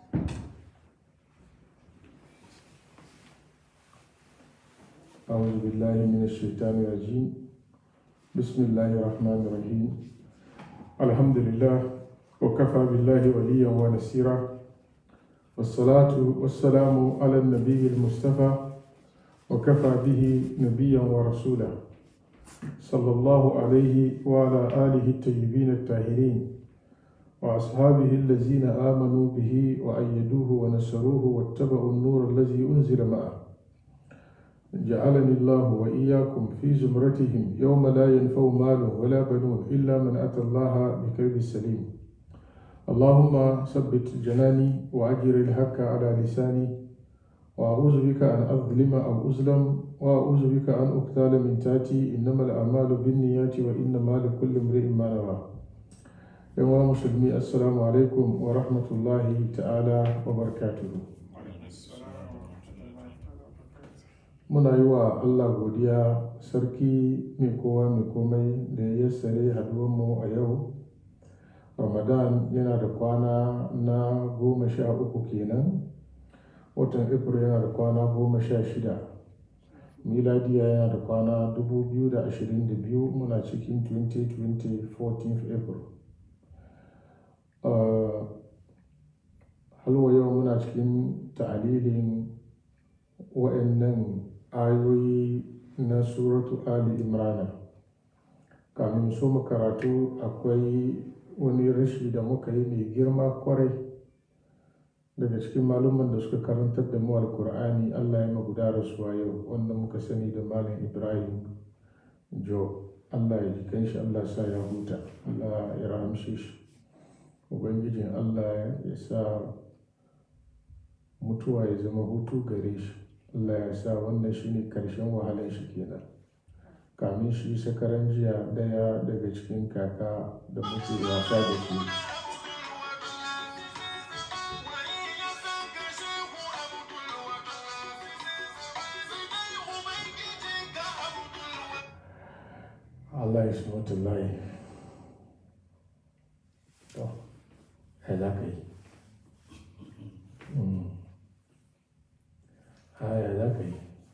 أعوذ بالله من الشيطان الرجيم بسم الله الرحمن الرحيم الحمد لله وكفى بالله وليا ونسيرا والصلاة والسلام على النبي المصطفى وكفى به نبيا ورسولا صلى الله عليه وعلى آله الطيبين الطاهرين وأصحابه الذين آمنوا به وأيدوه ونصروه واتبعوا النور الذي أنزل معه جعلني الله وإياكم في زمرتهم يوم لا ينفع مال ولا بنون إلا من أتى الله بقلب سليم اللهم ثبت جناني وأجر الحق على لساني وأعوذ بك أن أظلم أو أظلم وأعوذ بك أن أقتال من تاتي إنما الأعمال بالنيات وإنما لكل امرئ ما نوى يا مسلمي السلام عليكم ورحمة الله تعالى وبركاته muna yi wa Allah godiya sarki mai kowa mai komai da ya yassare mu a yau ramadan yana da kwana na goma sha uku kenan watan april yana da kwana goma sha shida miladiya yana da kwana 2022 muna cikin 2020 14th april halwa yau muna cikin ta'alilin wa'annan ayoyi na suratu ali imrana kamin so mu karatu akwai wani rashi da muka yi mai girma kwarai daga cikin malumman da suka karantar da mu alkur'ani allah ya maguda rasuwa yau wanda muka sani da malam ibrahim jo allah ya jikan shi allah sa ya huta allah ya rahamshe shi ubangijin allah ya sa mutuwa ya zama hutu gare shi Allah ya sa wannan shine karshen wahalar shi kenan kamin shi sakaran jiya daya daga cikin kaka da muke wasa da shi Allah ya shi mutullahi to ya za ka yi haya za ka yi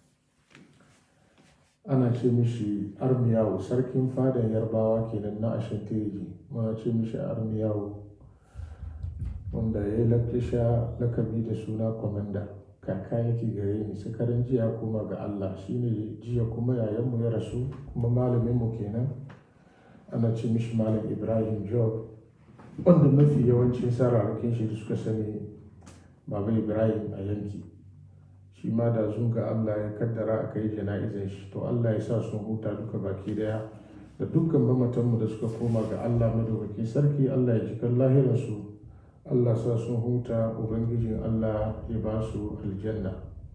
ana ce mishi armiyawu sarkin fadan yarbawa kenan na ashantiriji muna ce mishi armiyawu wanda ya yi lakisha lakabi da suna kwamanda kaka yake gare ni sakarin jiya kuma ga allah shine jiya kuma yayanmu ya rasu kuma malaminmu kenan ana ce mishi malam ibrahim job wanda mafi yawancin sararrakin shi da suka sani baba ibrahim a yanki shi ma da zunga Allah ya kaddara a kai jana'izar shi to Allah ya sa sun huta duka baki daya da dukkan mamatanmu da suka koma ga Allah madaukaki sarki Allah ya jikan lahirarsu Allah sa sun huta ubangijin Allah ya ba su aljanna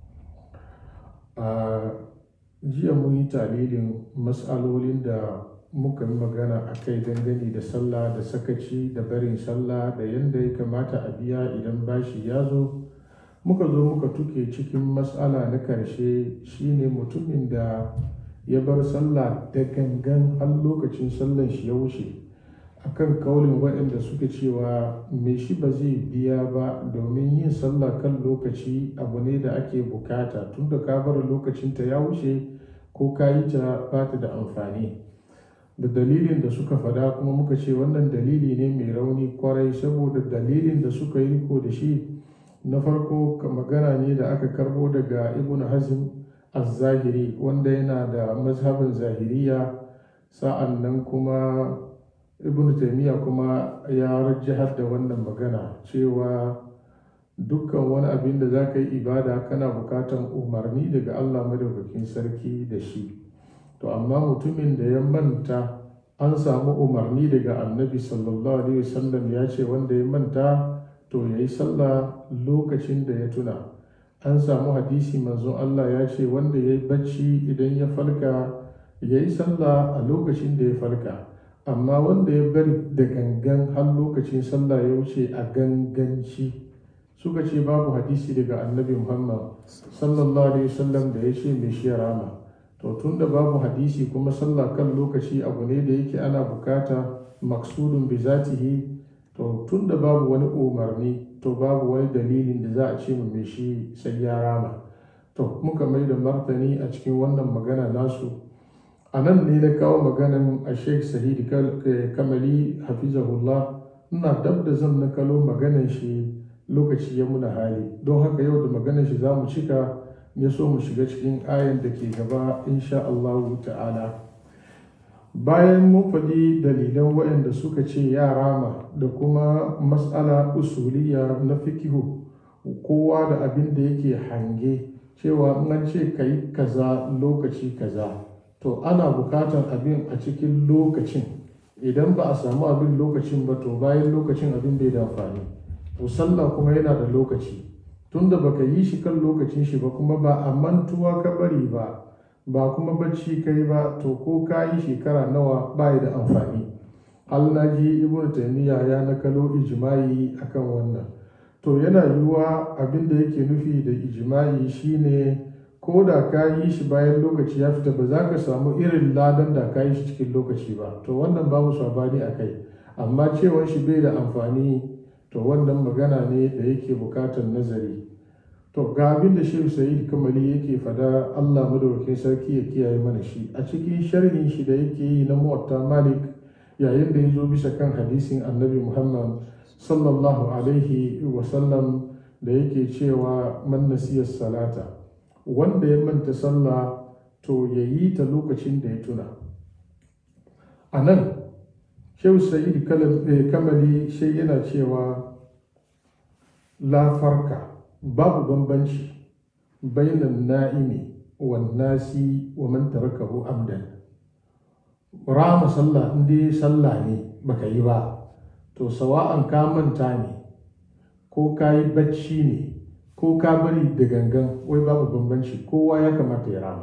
a jiya mun yi talilin matsalolin da muka yi magana a kai dangane da sallah da sakaci da barin sallah da yadda ya kamata a biya idan bashi ya zo muka zo muka tuke cikin matsala na karshe shine mutumin da ya bar sallah da gangan har lokacin sallan shi ya wuce akan kaulin waɗanda suka cewa mai shi ba zai biya ba domin yin sallah kan lokaci abu ne da ake bukata tunda ka bar lokacinta ya wuce ko ka yi ta ba ta da amfani da dalilin da suka fada kuma muka ce wannan dalili ne mai rauni kwarai saboda dalilin da suka yi riko da shi na farko magana ne da aka karbo daga ibn hazm az-zahiri wanda yana da mazhabin zahiriya sa'an nan kuma ibn taimiyya kuma ya rajahar da wannan magana cewa dukkan wani abin da za ka yi ibada kana bukatan umarni daga allah madaukakin sarki da shi to amma mutumin da ya manta an samu umarni daga annabi sallallahu alaihi wasallam ya ce wanda ya manta to ya yi sallah lokacin da ya tuna an samu hadisi manzon Allah ya ce wanda ya yi bacci idan ya falka ya yi sallah a lokacin da ya falka amma wanda ya bari da gangan har lokacin sallah ya wuce a ganganci suka ce babu hadisi daga annabi muhammad sallallahu alaihi wasallam da ya ce mai shi rama to tun da babu hadisi kuma sallah kan lokaci abu ne da yake ana bukata maksudun bi zatihi to tun da babu wani umarni to babu wani dalilin da za a ce mu mai shi sai ya rama to muka mai da martani a cikin wannan magana nasu a nan ne na kawo maganan a sheikh sahid kamali hafizahullah ina dab da zan nakalo maganan shi lokaci ya muna hali don haka yau da maganan shi za mu cika ya so mu shiga cikin ayan da ke gaba insha Allah ta'ala bayan mun faɗi dalilan waɗanda suka ce ya rama da kuma matsala usuliya na fikihu kowa da abin da yake hange cewa in an ce ka yi kaza lokaci kaza to ana bukatar abin a cikin lokacin idan ba a samu abin lokacin ba to bayan lokacin abin bai da amfani to sallah kuma yana da lokaci tunda baka yi shi kan lokacin shi ba kuma ba a mantuwa ka bari ba ba kuma bacci kai ba to ko ka yi shekara nawa ba da amfani hal na ji ibn taymiya ya nakalo ijma'i akan wannan to yana yiwuwa abin da yake nufi da ijma'i shine ko da ka yi shi bayan lokaci ya fita ba za ka samu irin ladan da ka yi shi cikin lokaci ba to wannan babu sabani a kai amma cewa shi bai da amfani to wannan magana ne da yake bukatar nazari to ga abin da shehu sa'id kamali yake fada allah madaukakin sarki ya kiyaye mana shi a cikin sharhin shi da yake yi na muwatta malik yayin da ya zo bisa kan hadisin annabi muhammad sallallahu alaihi wasallam da yake cewa man nasiyar salata wanda ya manta sallah to ya yi ta lokacin da ya tuna a nan shehu sa'id kamali shi yana cewa la farka babu bambanci bainan na'imi wan nasi wa man tarakahu amdan rama sallah in dai sallah ne baka yi ba to sawa'an ka manta ne ko ka yi bacci ne ko ka bari da gangan wai babu bambanci kowa ya kamata ya rama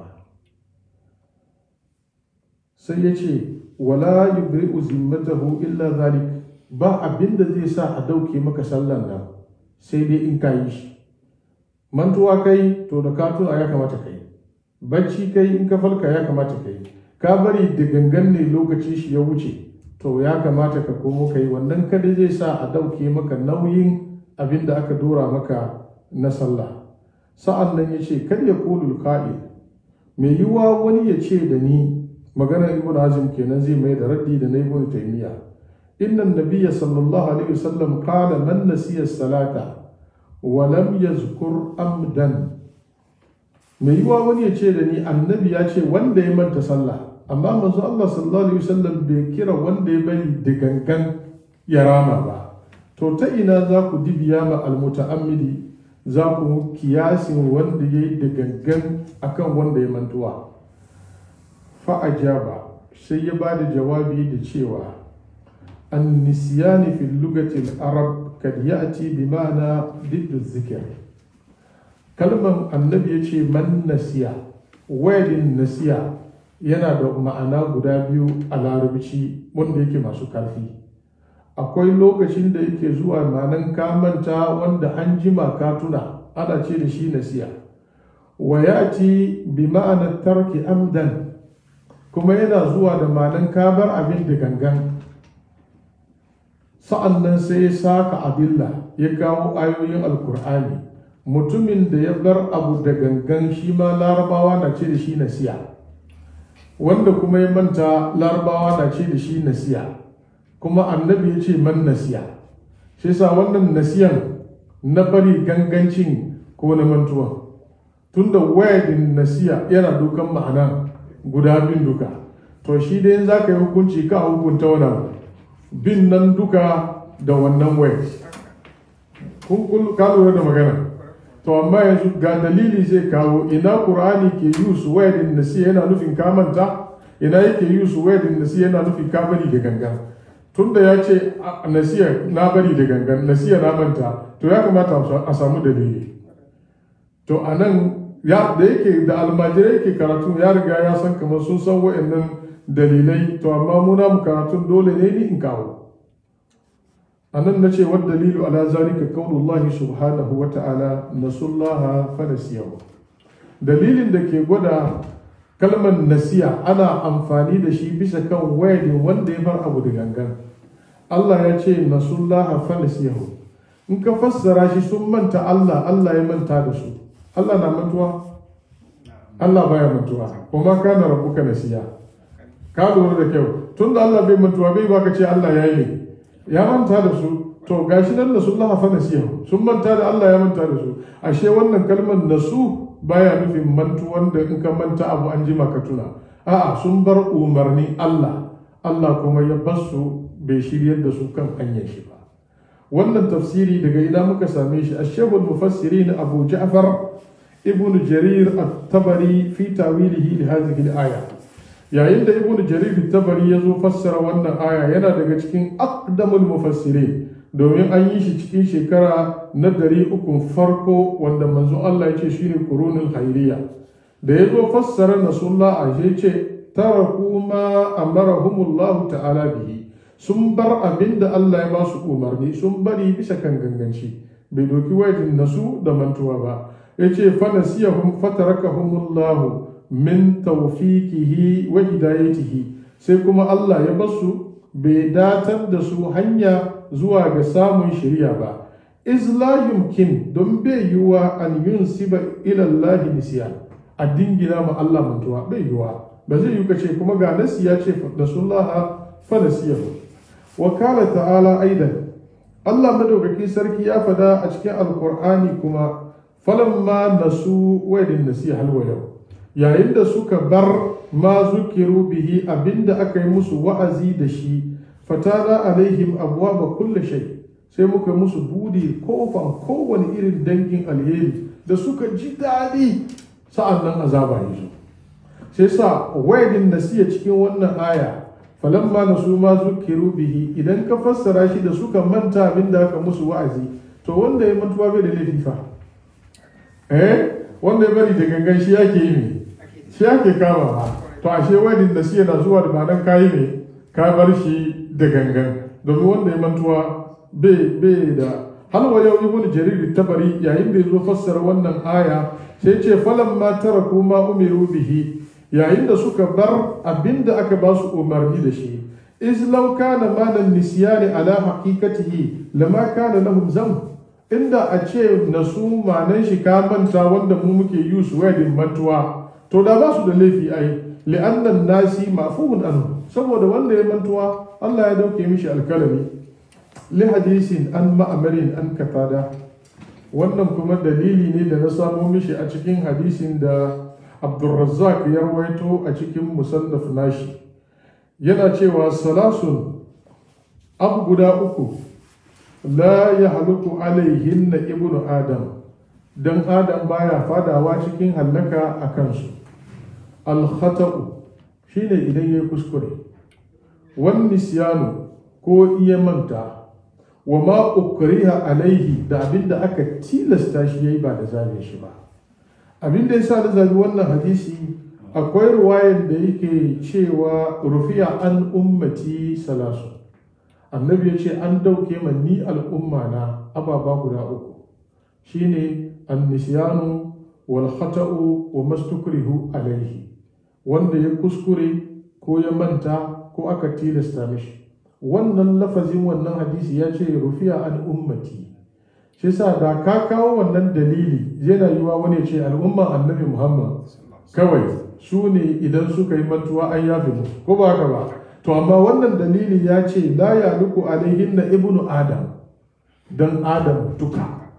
sai ya ce wala yubri'u zimmatahu illa zalik ba abinda zai sa a dauke maka sallan nan sai dai in ka yi shi mantuwa kai to da ka tuna ya kamata kai bacci kai in ka falka ya kamata kai ka bari da gangan ne lokaci shi ya wuce to ya kamata ka komo kai wannan kada zai sa a dauke maka nauyin abin da aka dora maka na sallah sa'an nan ya ce kar ya kulul ka'il mai yiwuwa wani ya ce da ni maganar ibn azim kenan zai mai da raddi da na ibn taymiya inna nabiyya sallallahu alaihi wasallam qala man nasiya salata wa lam yazkur amdan mai yiwuwa wani ya ce da ni annabi ya ce wanda ya manta sallah amma manzo Allah sallallahu alaihi wasallam bai kira wanda ya bari da gangan ya rama ba to ta ina za ku dibiya ma almuta'ammidi za ku kiyasin wanda ya yi da gangan akan wanda ya mantuwa fa'ajaba sai ya ba da jawabi da cewa an nisiyani fil lugatil arab kad ya'ti bi ma'ana diddu zikir kalmar annabi ya ce man nasiya wadin nasiya yana da ma'ana guda biyu a larabci wanda yake masu karfi akwai lokacin da yake zuwa ma'anan kamanta wanda an jima ka tuna ana ce da shi nasiya wa ya ci bi ma'anar tarki amdan kuma yana zuwa da ma'anan kabar abin da gangan sa'an nan sai ya saka adilla ya kawo ayoyin alkur'ani mutumin da ya bar abu da gangan shi ma larabawa na ce da shi nasiya wanda kuma ya manta larabawa na ce da shi nasiya kuma annabi ya ce man nasiya shi sa wannan nasiyan na bari gangancin ko na mantuwa tunda wayadin nasiya yana dukan ma'ana guda bin duka to shi dai za ka yi hukunci ka hukunta wannan bin nan duka da wannan wayad kun ka lura da magana to amma yanzu ga dalili zai kawo ina qur'ani ke use wayadin nasiya yana nufin kamanta ina yake use wayadin nasiya yana nufin ka bari da gangan tunda ya ce nasiya na bari da gangan nasiya na manta to ya kamata a samu dalili to a nan da yake da almajirai ke karatu ya riga ya san kamar sun san wa'annan dalilai to amma muna mu karatun dole ne ni in kawo a nan na ce wa dalilu ala zalika qaulullahi subhanahu wa ta'ala nasullaha fa nasiyahu dalilin da ke gwada kalmar nasiya ana amfani da shi bisa kan wayadin wanda ya bar abu da gangan Allah ya ce nasullaha falasiyahu in ka fassara shi sun manta Allah Allah ya manta da su Allah na mantuwa Allah baya mantuwa kuma kana rabbuka nasiya ka lura da kyau tun da Allah bai mantuwa bai baka ce Allah ya yi ya manta da su to gashi nan nasullaha falasiyahu sun manta da Allah ya manta da su ashe wannan kalmar nasu baya nufin mantuwan da in ka manta abu an jima ka tuna a'a sun bar umarni Allah Allah kuma ya bar su bai shiryar da su kan hanyar shi ba wannan tafsiri daga ina muka same shi ashebul mufassirin abu ja'far ibn jarir at-tabari fi tawilihi li hadhihi al-aya yayin da ibn jarir at-tabari ya zo fassara wannan aya yana daga cikin aqdamul mufassirin domin an yi shi cikin shekara na dari uku farko wanda manzo Allah ya ce shine qurunul hayriya da ya zo fassara nasullah a ce taraku ma amarahumullahu ta'ala bihi sun bar abin da Allah ya ba su umarni sun bari bisa kan ganganci bai doki wajin nasu da mantuwa ba ya ce fanasiyahum fatarakahumullahu min tawfiqihi wa hidayatihi sai kuma Allah ya basu bai datar da su hanya zuwa ga samun shari'a ba iz la yumkin don bai yiwuwa an yunsiba ila Allah nisyan a dingina ma Allah mantuwa bai yiwuwa ba zai yi kace kuma ga nasi ya ce da sullaha fanasiyahu wa kala ta'ala aidan Allah madaukaki sarki ya fada a cikin alkur'ani kuma falamma nasu waidin nasiha halwa yau yayin da suka bar ma zukiru bihi abinda aka yi musu wa'azi da shi fatana alaihim abwaba kulli shay sai muka musu budi kofan kowane irin dangin alheri da suka ji daɗi sa'an nan azaba ya zo sai sa waidin nasiya cikin wannan aya falamma nasu ma zukiru bihi idan ka fassara shi da suka manta abin da aka musu wa'azi to wanda ya mantuwa bai da laifi fa eh wanda ya bari da gangan shi yake yi ne shi yake kama ba to ashe wadin da shi yana zuwa da ma'anar kayi ne ka bar shi da gangan domin wanda ya mantuwa bai da halwa yau ibn jarir tabari yayin da ya zo fassara wannan aya sai ce falan ma taraku ma umiru bihi yayin da suka bar abinda aka ba su umarni da shi iz law kana malan nisyani ala haqiqatihi lama kana lahum zam inda a ce nasu manan shi ka manta wanda mu muke yi su wedding mantuwa to da ba su da laifi ai li'annan nasi mafuhun anhu saboda wanda ya mantuwa Allah ya dauke mishi alkalami li hadisin an ma'amarin an katada wannan kuma dalili ne da na samo mishi a cikin hadisin da Abdulrazzaq ya rawaito a cikin musannaf nashi yana cewa salasun abu guda uku la ya haluku alaihin na ibnu adam don adam baya fadawa cikin hallaka a kansu alkhata'u shine idan ya kuskure wani siyanu ko iya manta wa ma ukriha alaihi da abinda aka tilasta shi yayi ba da zabe shi ba abinda yasa da zabi wannan hadisi akwai ruwayan da yake cewa rufiya an ummati salasu annabi ya ce an dauke man ni al'umma na ababa guda uku shine annisyanu wal khata'u wa mastukrihu alaihi wanda ya kuskure ko ya manta ko aka tilasta mishi wannan lafazin wannan hadisi ya ce rufiya an ummati shi sa da ka kawo wannan dalili yana yiwa wani ce al'umma annabi muhammad kawai su ne idan suka yi mantuwa an yafe mu ko ba haka ba to amma wannan dalili ya ce la ya luku alaihin na ibnu adam dan adam duka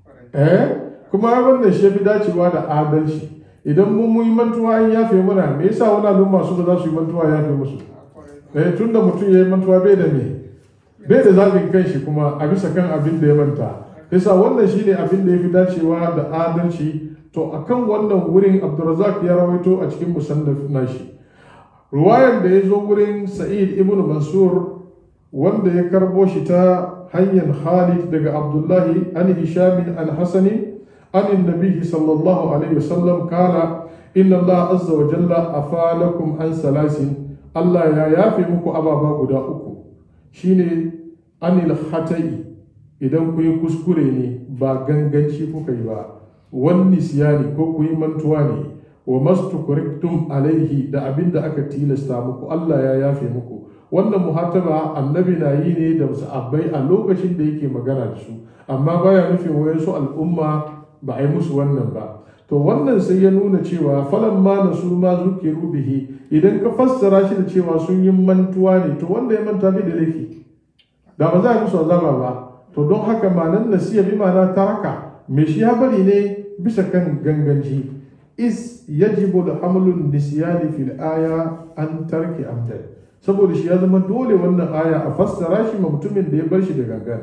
eh kuma wannan shi fi dacewa da adalci idan mun muyi mantuwa an yafe muna me yasa wani al'umma su ba za su yi mantuwa yafe musu eh tunda mutum ya yi mantuwa bai da me bai da zafin kanshi kuma a bisa kan abin da ya manta yasa wannan shine abin da ya fi dacewa da adalci to akan wannan wurin abdurrazak ya rawaito a cikin musannaf nashi ruwayar da ya zo wurin sa'id ibn mansur wanda ya karbo shi ta hanyar khalid daga abdullahi an hishamin an hasani an nabihi sallallahu alaihi wasallam kala inna allah azza wa jalla afalakum an salasin allah ya yafe muku ababa guda uku shine anil khata'i idan ku yi kuskure ne ba ganganci kuka yi ba wani siyani ko ku yi mantuwa ne wa mastukuriktum alaihi da abin da aka tilasta muku Allah ya yafe muku wannan muhataba annabi na yi ne da sahabbai a lokacin da yake magana da su amma baya nufin wayansu al'umma ba a yi musu wannan ba to wannan sai ya nuna cewa falan ma na su ma zukiru bihi idan ka fassara shi da cewa sun yi mantuwa ne to wanda ya manta bai da laifi da ba za a musu azaba ba to don haka manan nasiya bi ma'ana taraka me shi ya bari ne bisa kan ganganci is yajibu da hamlun nisyani fil aya an tarki amdan saboda shi ya zama dole wannan aya a fassara shi ma mutumin da ya bar shi da gangan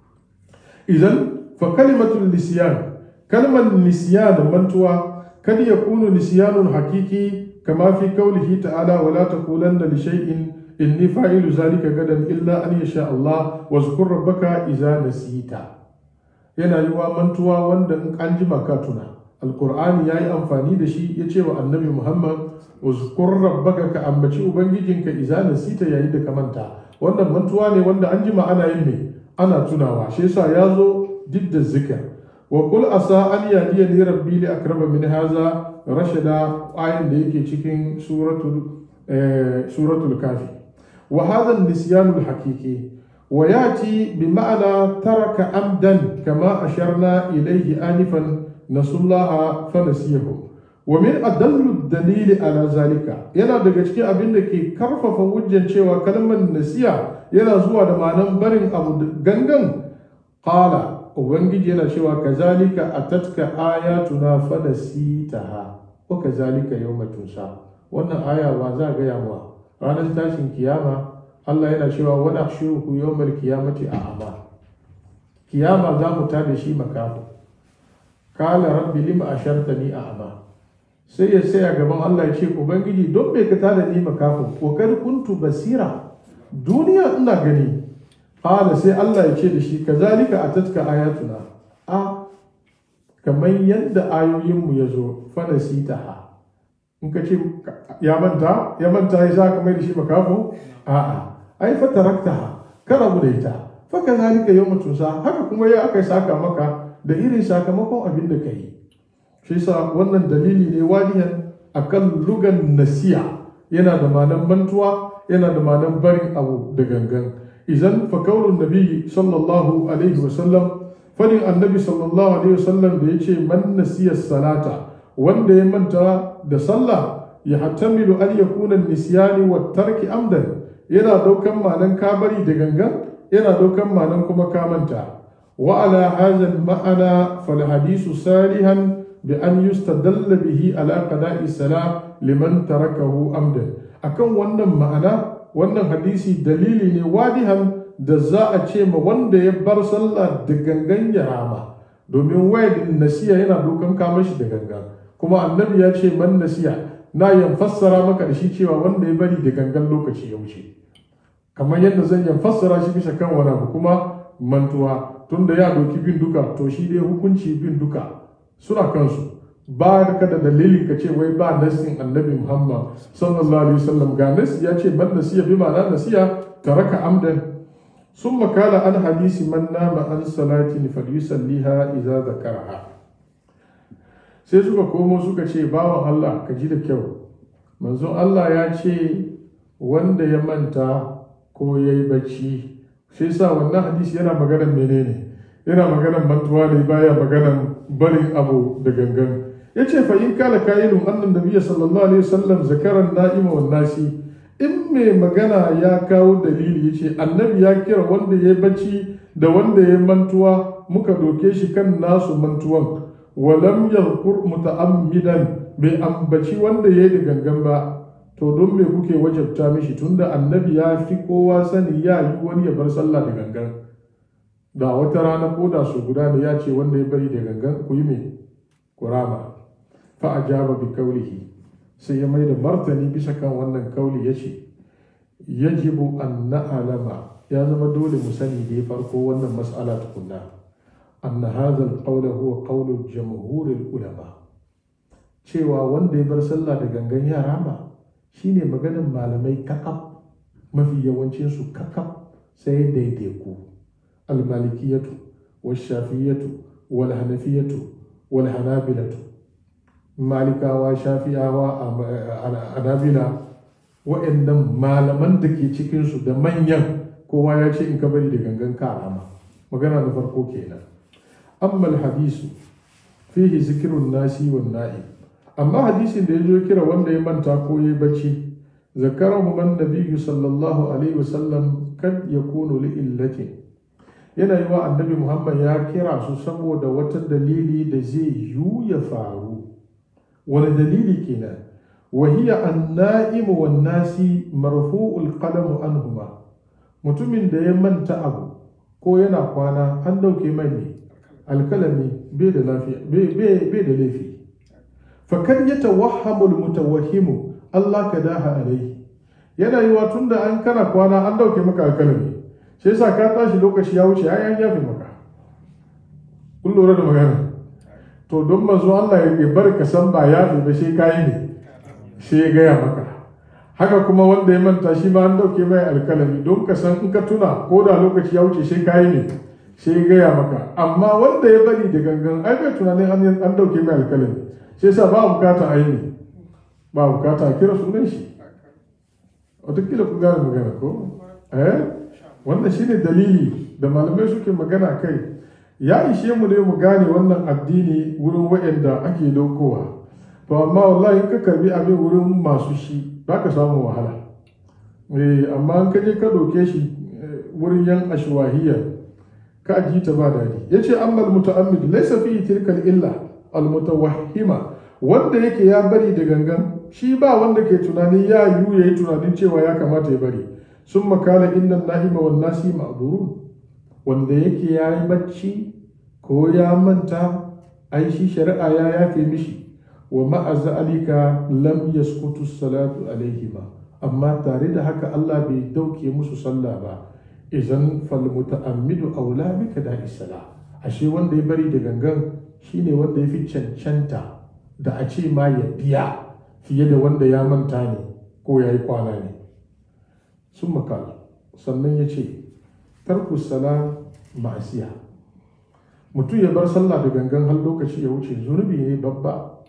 idan fa kalimatul nisyan kalmar nisyan mantuwa kad yakunu nisyanun hakiki kama fi qawlihi ta'ala wala taqulanna li shay'in inni fa'ilu zalika gadan illa an yasha Allah wa zkur rabbaka idza nasita yana yiwa mantuwa wanda in an jima ka tuna alqur'ani yayi amfani da shi ya ce wa annabi Muhammad uzkur rabbaka ka ambaci ubangijinka idza nasita yayi da ka manta wannan mantuwa ne wanda an jima ana yin ne ana tunawa shi yasa ya zo didda zikir wa qul asa an yadiyani rabbi li akrama min hadha rashada ayin da yake cikin suratul suratul kafi وهذا النسيان الحقيقي وياتي بمعنى ترك عمدا كما اشرنا اليه انفا نسوا الله فنسيهم ومن أدل الدليل على ذلك yana daga cikin abin da ke karfafa hujjan cewa kalmar nasiya yana zuwa da ma'anan barin abu gangan qala ubangiji yana cewa kazalika atatka ayatuna fanasitaha wa kazalika yawma tunsa wannan aya ba za ga yawa ranar tashin kiyama Allah yana cewa wa nahshuruhu yawmal qiyamati a'ama kiyama za mu tada shi makafu kala rabbi lima ashartani a'ama sai ya saya gaban Allah ya ce ubangiji don bai ka tada ni makafu ko kar kuntu basira duniya ina gani kala sai Allah ya ce da shi kazalika atatka ayatuna a kamar yadda ayoyinmu ya zo fanasitaha in ka ce ya manta ya manta ya sa kamar da shi makafo a'a ai fa taraktaha ka rabu da ita fa kazalika yawma tusa haka kuma ya aka saka maka da irin sakamakon abin da kai shi yasa wannan dalili ne wadiyan akan lugan nasiya yana da manan mantuwa yana da manan barin abu da gangan idan fa kaulun nabi sallallahu alaihi wasallam fadin annabi sallallahu alaihi wasallam da yace man nasiya salata wanda ya manta da sallah ya hatamilu an yakuna nisyani wa tarki amdan yana daukan manan kabari da gangan yana daukan manan kuma kamanta wa ala hadha ma'ana fal hadisu salihan bi an yustadalla bihi ala qada'i salah liman tarakahu amdan akan wannan ma'ana wannan hadisi dalili ne wadihan da za a ce ma wanda ya bar sallah da gangan ya rama domin wayar nasiya yana dokan kama shi da gangan kuma annabi ya ce man nasiya na yan fassara maka da shi cewa wanda ya bari da gangan lokaci ya wuce kamar yadda zan yan fassara shi bisa kan wani abu kuma mantuwa tunda ya doki bin duka to shi dai hukunci bin duka suna kansu ba ka da dalilin ka ce wai ba nasin annabi muhammad sallallahu alaihi wasallam ga nasi ya ce man nasiya bi ma'ana nasiya taraka amdan ثم قال عن حديث من نام عن صلاة فليصليها إذا ذكرها sai suka komo suka ce bawan Allah ka ji da kyau manzon Allah ya ce wanda ya manta ko ya yi bacci sai sa wannan hadisi yana maganar menene yana maganar mantuwa ne baya maganar barin abu da gangan ya ce fa in kala kayilun annan nabiyya sallallahu alaihi wasallam zakaran na'ima wan nasi in mai magana ya kawo dalili ya ce annabi ya kira wanda ya bacci da wanda ya mantuwa muka doke shi kan nasu mantuwan walam yadhkur muta'ammidan bai ambaci wanda ya yi da gangan ba to don me kuke wajabta mishi tunda annabi ya fi kowa sani ya yi wani ya bar sallah da gangan da wata rana ko da su guda da ya ce wanda ya bari da gangan ku yi me kurama fa ajaba bi kaulihi sai ya mai da martani bisa kan wannan kauli ya ce yajibu an na'alama ya zama dole mu sani da ya farko wannan mas'ala tukunna anna hadha al-qawl huwa qawlu jamhur ulama cewa wanda ya bar sallah da gangan ya rama shine maganar malamai kakaf mafi yawancin su kakaf sai daidaiku al-malikiyatu wash-shafiyatu wal-hanafiyatu wal-hanabilatu malikawa shafi'awa a nabila wa'annan malaman da ke cikinsu da manyan kowa ya ce in ka bari da gangan karama magana na farko kenan amma hadisu fihi zikirun nasi wan na'im amma hadisin da ya zo kira wanda ya manta ko ya bacci zakarahu man nabiyyu sallallahu alaihi wasallam kad yakunu li illatin yana yi wa annabi muhammad ya kira su saboda wata dalili da zai yu ya faru wani dalili kenan wahiya an na'imu wan nasi marfu'ul qalamu anhuma mutumin da ya manta abu ko yana kwana an dauke mai ne alkalami bai da lafiya bai da laifi fakar ya tawahhamu mutawahhimu Allah ka daha alaihi yana yi wa tunda an kana kwana an dauke maka alkalami sai sa ka tashi lokaci ya wuce ai an yafe maka kun lura da magana to don manzo Allah ya bar ka san ba yafe ba sai kai ne sai ya gaya maka haka kuma wanda ya manta shi ma an dauke mai alkalami don ka san in ka tuna ko da lokaci ya wuce sai kai ne sai ya gaya maka amma wanda ya bari da gangan ai bai tunanin an dauke mai alkalami sai sa ba bukata aini ba bukata a kira sunan shi watakila ku gane magana ko eh wannan shine dalili da malamai suke magana kai ya ishe mu ne mu gane wannan addini wurin waɗanda ake daukowa to amma wallahi ka karbi abin wurin masu shi ba ka samu wahala eh amma an ka je ka doke shi wurin yan ashwahiyya ka ji ta ba dadi yace amma al-muta'ammid laysa fihi tilka illa al-mutawahhima wanda yake ya bari da gangan shi ba wanda ke tunanin ya yiwu yayi tunanin cewa ya kamata ya bari sun makala innan na'ima wan nasi ma'durun wanda yake ya yi bacci ko ya manta ai shi shari'a ya yafe mishi wa ma'a zalika lam yaskutu salatu alaihima amma tare da haka Allah bai dauke musu sallah ba idan fal muta'ammidu aula bika da isala ashe wanda ya bari da gangan shine wanda ya fi cancanta da a ce ma ya biya fiye da wanda ya manta ne ko ya yi kwana ne sun makala sannan ya ce tarku sala ma'asiya mutum ya bar sallah da gangan har lokaci ya wuce zunubi ne babba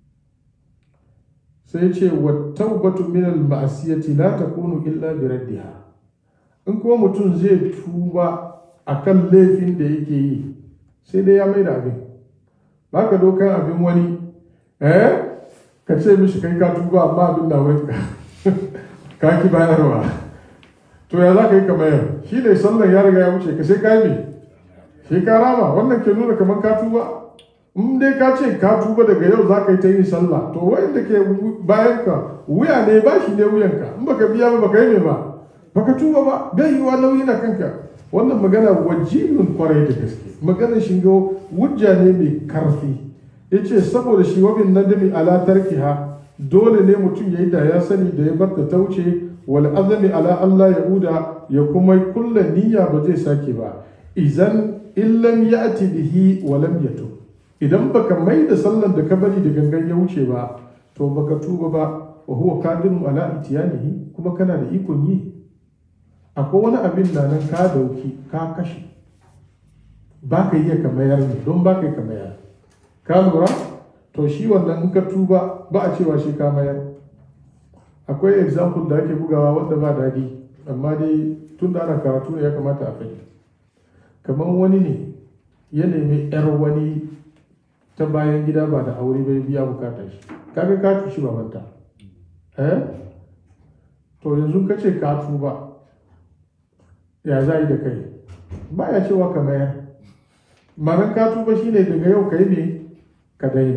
sai ce wa taubatu min al ma'asiyati la takunu illa bi raddiha in kuma mutum zai tuba akan laifin da yake yi sai dai ya mai da abin ba ka dokan abin wani eh ka ce mishi kai ka tuba amma abin da wurin ka ki bayarwa to ya za ka yi ka mayar shi ne sallan ya riga ya wuce ka sai ka yi sai ka rama wannan ke nuna kamar ka tuba in dai ka ce ka tuba daga yau za ka yi ta yin sallah to wanda ke bayan ka wuya ne ba shi ne wuyanka in baka biya ba baka yi mai ba baka tuba ba bai yi wa nauyi na kanka wannan magana wajibin kwarai da gaske maganar shingo wujja ne mai karfi ya ce saboda shi wabin nadami ala tarkiha dole ne mutum ya yi da ya sani da ya bar ta wuce wal azami ala Allah ya uda ya kuma kulla niyya ba zai sake ba idan illam ya'ti bihi wa lam yatub idan baka mai da sallan da ka bari da gangan ya wuce ba to baka tuba ba wa huwa qadirun ala itiyanihi kuma kana da ikon yi akwai wani abin da nan ka dauki ka kashe ba ka iya ka mayar ne don ba ka yi ka mayar ka lura to shi wannan in ka tuba ba a cewa shi ka mayar akwai example da ake bugawa wanda ba daɗi amma dai tun da ana karatu ne ya kamata a fahimta kamar wani ne ya nemi yar wani ta bayan gida ba da aure bai biya bukatar shi kaga ka tushi babanta eh to yanzu ka ce ka tuba ya za yi da kai ba ya cewa ka mayar manan ka tuba shine daga yau ka yi ne ka daina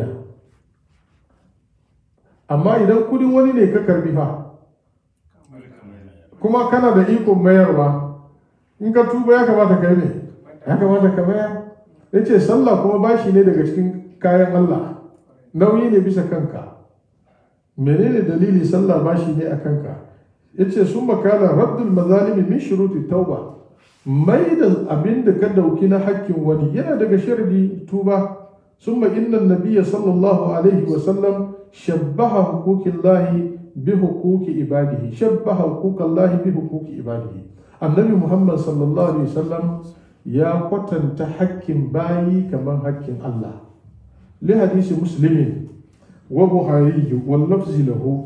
amma idan kudin wani ne ka karbi fa kuma kana da ikon mayarwa in ka tuba ya kamata ka yi ne ya kamata ka mayar ya ce sallah kuma bashi ne daga cikin kayan Allah nauyi ne bisa kanka menene dalili sallah bashi ne a kanka ya ce sun makala raddul mazalimi min shuruti tauba mai da abin da ka dauki na hakkin wani yana daga sharadi tuba ثم إن النبي صلى الله عليه وسلم شبه حقوق الله بحقوق عباده شبه حقوق الله بحقوق عباده النبي محمد صلى الله عليه وسلم يا قتن تحكم باي كما حكم الله لحديث مسلم وبخاري واللفظ له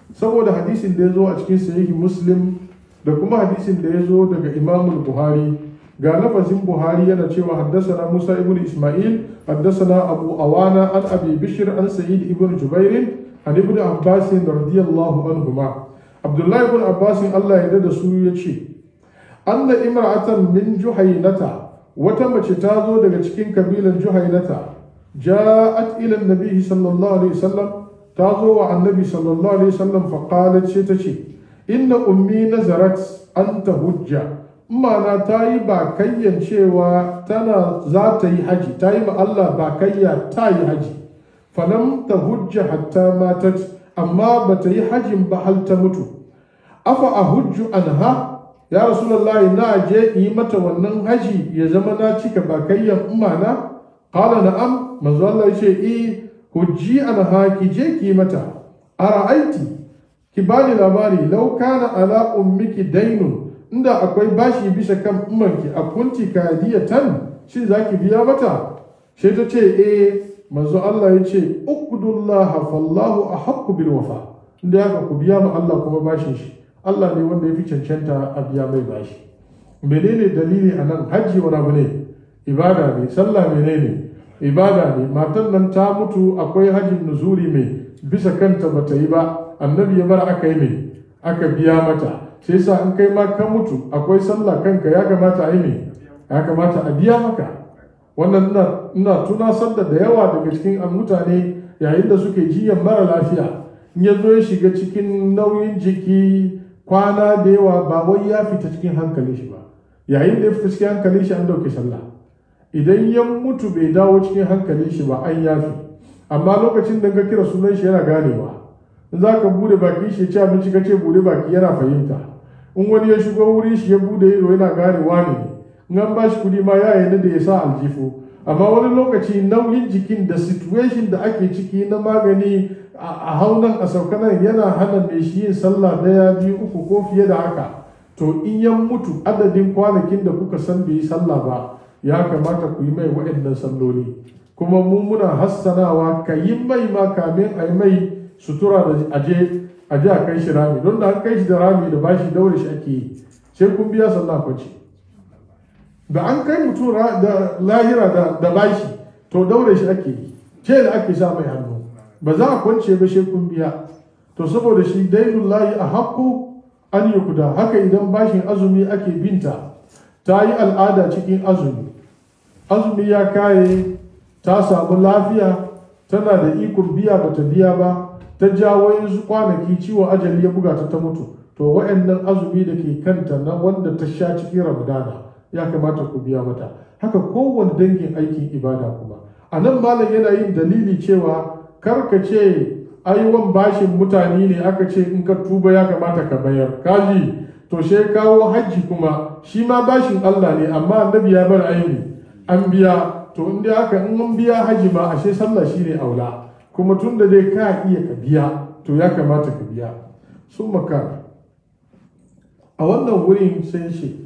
saboda hadisin da ya zo a cikin sahihi muslim da kuma hadisin da ya zo daga imamul buhari ga lafazin buhari yana cewa haddasana musa ibn isma'il haddasana abu awana an abi bishir an sa'id ibn jubairin an ibn abbas radiyallahu anhuma abdullahi ibn abbas Allah ya da su ya ce anna imra'atan min juhaynata wata mace ta zo daga cikin kabilan juhaynata ja'at ila annabi sallallahu alaihi wasallam ta zo wa annabi sallallahu alaihi wasallam fa qalat ce ta ce inna ummi nazarat an tahujja mana ta yi bakayyan cewa tana za ta yi haji ta yi ma Allah bakayya ta yi haji falam ta hujja hatta matat amma ba ta yi hajin ba hal ta mutu afa a hujju anha ya rasulullahi na je yi mata wannan haji ya zama na cika bakayyan umana qala na'am manzo Allah ya ce eh hujji anha ki je ki mata ara'aiti ki bani labari law kana ala ummiki dainun inda akwai bashi bisa kan umarki a kunti kadiyatan shin za ki biya mata sai ta ce eh manzo Allah ya ce uqdullaha fallahu ahqqu bil wafa inda haka ku biya ma Allah kuma bashin shi Allah ne wanda ya fi cancanta a biya mai bashi menene dalili a nan hajji wani abu ne ibada ne sallah menene ibada ne matan nan ta mutu akwai hajjin nuzuri mai bisa kanta bata yi ba annabi ya bar aka yi mai aka biya mata sai sa in kai ma ka mutu akwai sallah kanka ya kamata a yi ne ya kamata a biya maka wannan ina tunasar da yawa daga cikin mutane yayin da suke jiyan mara lafiya in ya zo ya shiga cikin nauyin jiki kwana da yawa ba wai ya fita cikin hankalin shi ba yayin da ya fita cikin hankalin shi an dauke sallah idan ya mutu bai dawo cikin hankalin shi ba an yafi amma lokacin da ka kira sunan shi yana ganewa in za ka bude baki shi ya ci abinci ka ce bude baki yana fahimta in wani ya shigo wurin shi ya bude ido yana ganewa ne in an ba shi kudi ma ya yi da ya sa aljifu amma wani lokaci nauyin jikin da situation da ake ciki na magani a haunan a saukanan yana hana mai shi yin sallah daya biyu uku ko fiye da haka to in ya mutu adadin kwanakin da kuka san bai yi sallah ba ya kamata ku yi mai waɗannan salloli kuma mu muna hassanawa ka yi mai ma kamin a yi mai sutura da aje aje a kai shi rami don da an kai shi da rami da bashi daure shi ake yi sai kun biya sallah kwanci da an kai mutum da lahira da bashi to daure shi ake yi ce da ake sa mai hannu ba za a kwance ba sai kun biya to saboda shi dainun layi a haƙƙo an yi kuda haka idan bashin azumi ake binta ta yi al'ada cikin azumi azumi ya kaye ta samu lafiya tana da ikon biya bata biya ba ta jawo yanzu kwanaki ciwon ajali ya buga ta ta mutu to wa'annan azumi da ke kanta na wanda ta sha cikin ramadana ya kamata ku biya mata haka kowane dangin aikin ibada kuma a nan malam yana yin dalili cewa karka ce aiwan bashin mutane ne aka ce in ka tuba ya kamata ka bayar kaji to she kawo hajji kuma shi ma bashin Allah ne amma annabi ya bar aini an biya to in dai haka in an biya hajji ma ashe sallah shine aula kuma tun da dai ka iya ka biya to ya kamata ka biya sun maka a wannan wurin sai shi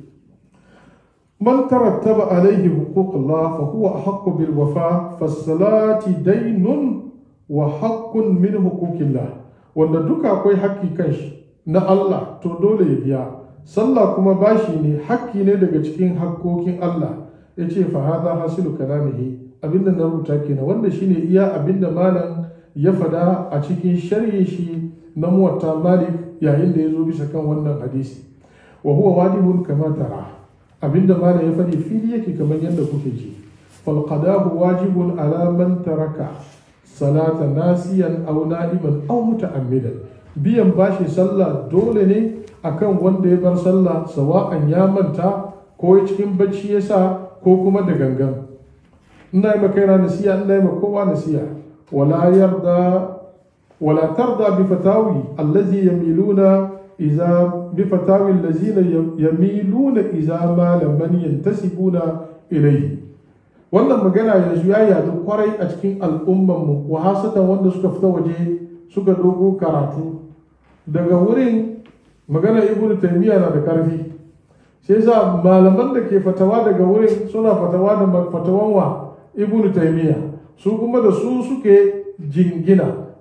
من ترتب عليه حقوق الله فهو أحق بالوفاء فالصلاة دين وحق من حقوق الله wanda duka akwai haƙƙi kan shi na Allah to dole ya biya sallah kuma bashi ne haƙƙi ne daga cikin haƙƙoƙin Allah ya ce fa hada hasilu kalamihi abinda na rubuta kenan wanda shine iya abinda malam ya fada a cikin sharhi shi na muwatta malik yayin da ya zo bisa kan wannan hadisi wa huwa wajibun kama tara abinda mana ya faɗi fili yake kamar yadda kuke ji falqadahu wajibun ala man taraka salata nasiyan aw na'iman aw muta'ammidan biyan bashi sallah dole ne akan wanda ya bar sallah sawa'an ya manta ko cikin bacci ya sa ko kuma da gangan ina yi makaina nasiya ina yi kowa nasiya wala yarda wala tarda bi fatawi allazi yamiluna إذا بفتاوي الذين يميلون إذا ما لمن ينتسبون إليه wannan magana yanzu ya yadu kwarai a cikin al'ummanmu wa hasatan wanda suka fita waje suka dogo karatu daga wurin magana ibn taymiya na da karfi sai sa malaman da ke fatawa daga wurin suna fatawa da fatawan wa ibn taymiya su kuma da su suke jingina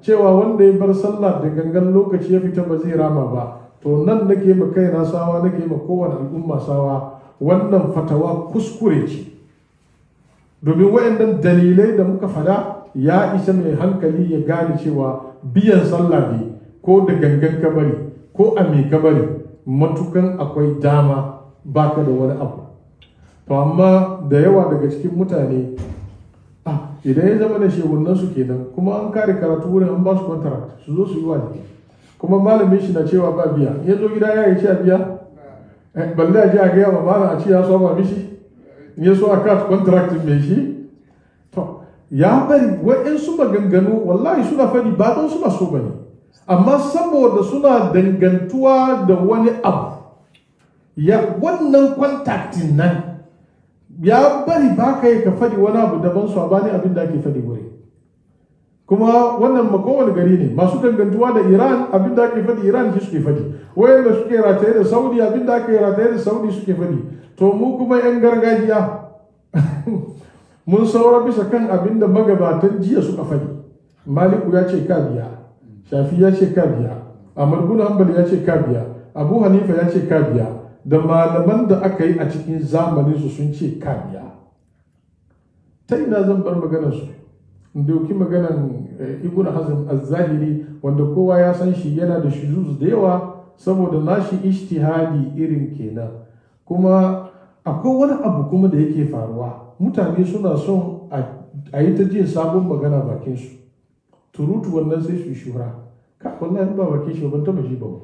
cewa wanda ya bar sallah da gangan lokaci ya fita ba zai rama ba to nan nake ma kaina sawa nake ma kowane al'umma sawa wannan fatawa kuskure ce domin wayannan dalilai da muka fada ya isa mai hankali ya gane cewa biyan sallah ne ko da gangan ka bari ko a me ka bari matukan akwai dama baka da wani abu to amma da yawa daga cikin mutane ah idan ya zama da shehunan su kenan kuma an kare karatu wurin an ba su contract su zo su yi waje kuma malamin shi na cewa ba biya ya zo gida ya yi ci a biya balle a ji a gaya ma malam a ci ya soma mishi ya so a kat contract mai shi to ya bari wa'insu maganganu wallahi suna faɗi ba don suna so bane amma saboda suna dangantuwa da wani abu ya wannan kwantaktin nan ya bari ba ka yi ka faɗi wani abu daban su bani abin da ake faɗi wuri kuma wannan makowane gari ne masu dangantuwa da iran abin da ake faɗi iran shi suke faɗi wayanda suke rataye da saudi abin da ake rataye da saudi suke faɗi to mu kuma 'yan gargajiya mun saura bisa kan abin da magabatan jiya suka faɗi maliku ya ce ka biya shafi ya ce ka biya ahmad bin hanbal ya ce ka biya abu hanifa ya ce ka biya da malaman da aka yi a cikin zamanin su sun ce ka biya ta ina zan bar maganar su in dauki maganar ibn hazm az-zahiri wanda kowa ya san shi yana da shuzuz da yawa saboda nashi ijtihadi irin kenan kuma akwai wani abu kuma da yake faruwa mutane suna son a yi ta jin sabon magana bakin su turutu wannan sai su shura ka wallahi ba bakin shi ban taba ji ba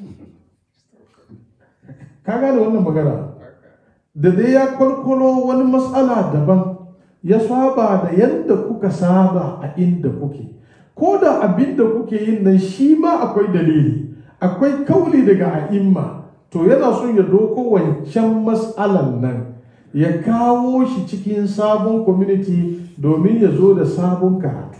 ka gane wannan magana da dai ya kwalkwalo wani matsala daban ya saba da yadda kuka saba a inda kuke ko da abin da kuke yin nan shi ma akwai dalili akwai kauli daga a'imma to yana son ya doko wancan matsalan nan ya kawo shi cikin sabon community domin ya zo da sabon karatu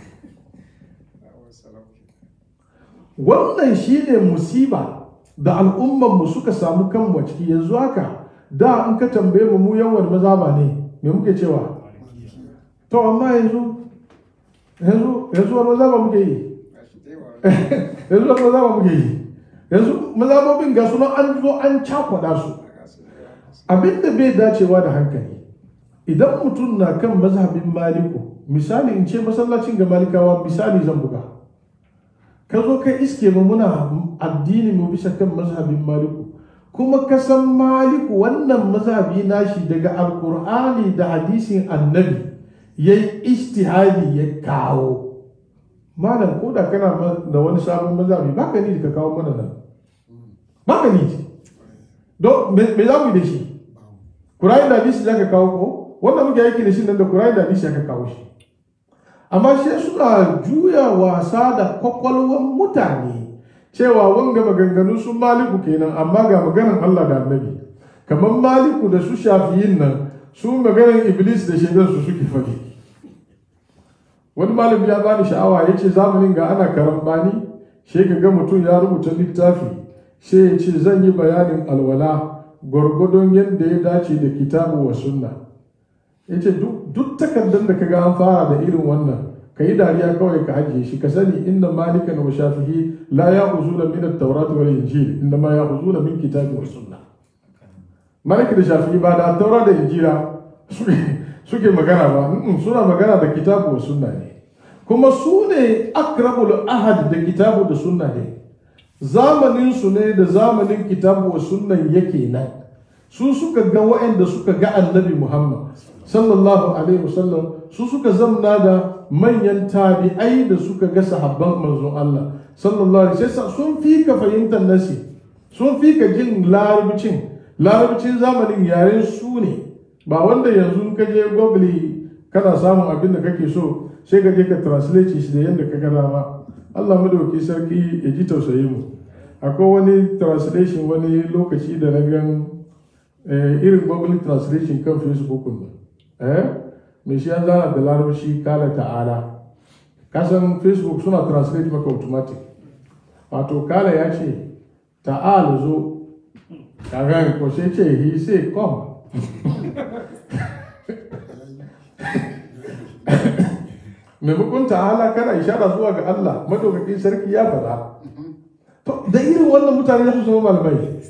wannan shi ne musiba da al'ummanmu suka samu kanmu a ciki yanzu haka da in ka tambaye mu mu yawan mazaba ne me muke cewa to amma yanzu yanzu yanzu wani mazaba muke yi yanzu wani mazaba muke yi yanzu mazabobin ga sunan an zo an cakwada su abinda bai dacewa da hankali idan mutum na kan mazhabin maliku misali in ce masallacin ga malikawa misali zan buga ka zo ka iske mu muna addini mu bisa kan mazhabin maliku kuma ka san maliku wannan mazhabi nashi daga alkur'ani da hadisin annabi ya yi istihadi ya kawo malam ko da kana da wani sabon mazhabi ba ka ni ka kawo mana nan ba ka ni don me za mu yi da shi kurayi da hadisi za ka kawo ko wanda muke aiki da shi nan da kurayi da hadisi ka kawo shi amma sai suna juya wasa da kwakwalwar mutane cewa wanga maganganu sun maliku kenan amma ga maganan Allah da annabi kamar maliku da su shafiyin nan su maganan iblis da shaidan su suke faɗi wani malami ya bani sha'awa ya ce zamanin ga ana karambani shi ka ga mutum ya rubuta littafi sai ya ce zan yi bayanin alwala gwargwadon yadda ya dace da kitabu wa sunna ya ce duk takardar da ka ga an fara da irin wannan ka yi dariya kawai ka ajiye shi ka sani inda malikan wa shafihi la ya uzuna min at-taurat wal injil inda ma ya uzuna min kitabi wa sunna malik da shafihi ba da taura da injila suke magana ba suna magana da kitabu wa sunna ne kuma su ne akrabul ahad da kitabu da sunna ne zamanin su ne da zamanin kitabu wa sunnan yake nan su suka ga wa'anda suka ga annabi muhammad sallallahu alaihi wasallam su suka zamna da manyan tabi'ai da suka ga sahabban manzon Allah sallallahu alaihi wasallam sun fi ka fahimtar nasi sun fi ka jin larabcin larabcin zamanin yaren su ne ba wanda yanzu ka je google kana samun abin da kake so sai ka je ka translate shi da yadda ka ga dama Allah madauki sarki ya ji tausayi mu akwai wani translation wani lokaci da na gan irin google translation kan facebook ne eh mai shi ya zana da larabci kala ta'ala kasan facebook suna translate maka automatic wato kala ya ce ta'ala zo kaga ko sai ce he say come maimakon ta'ala kana ishara zuwa ga Allah madaukakin sarki ya faɗa to da irin wannan mutane za su zama malamai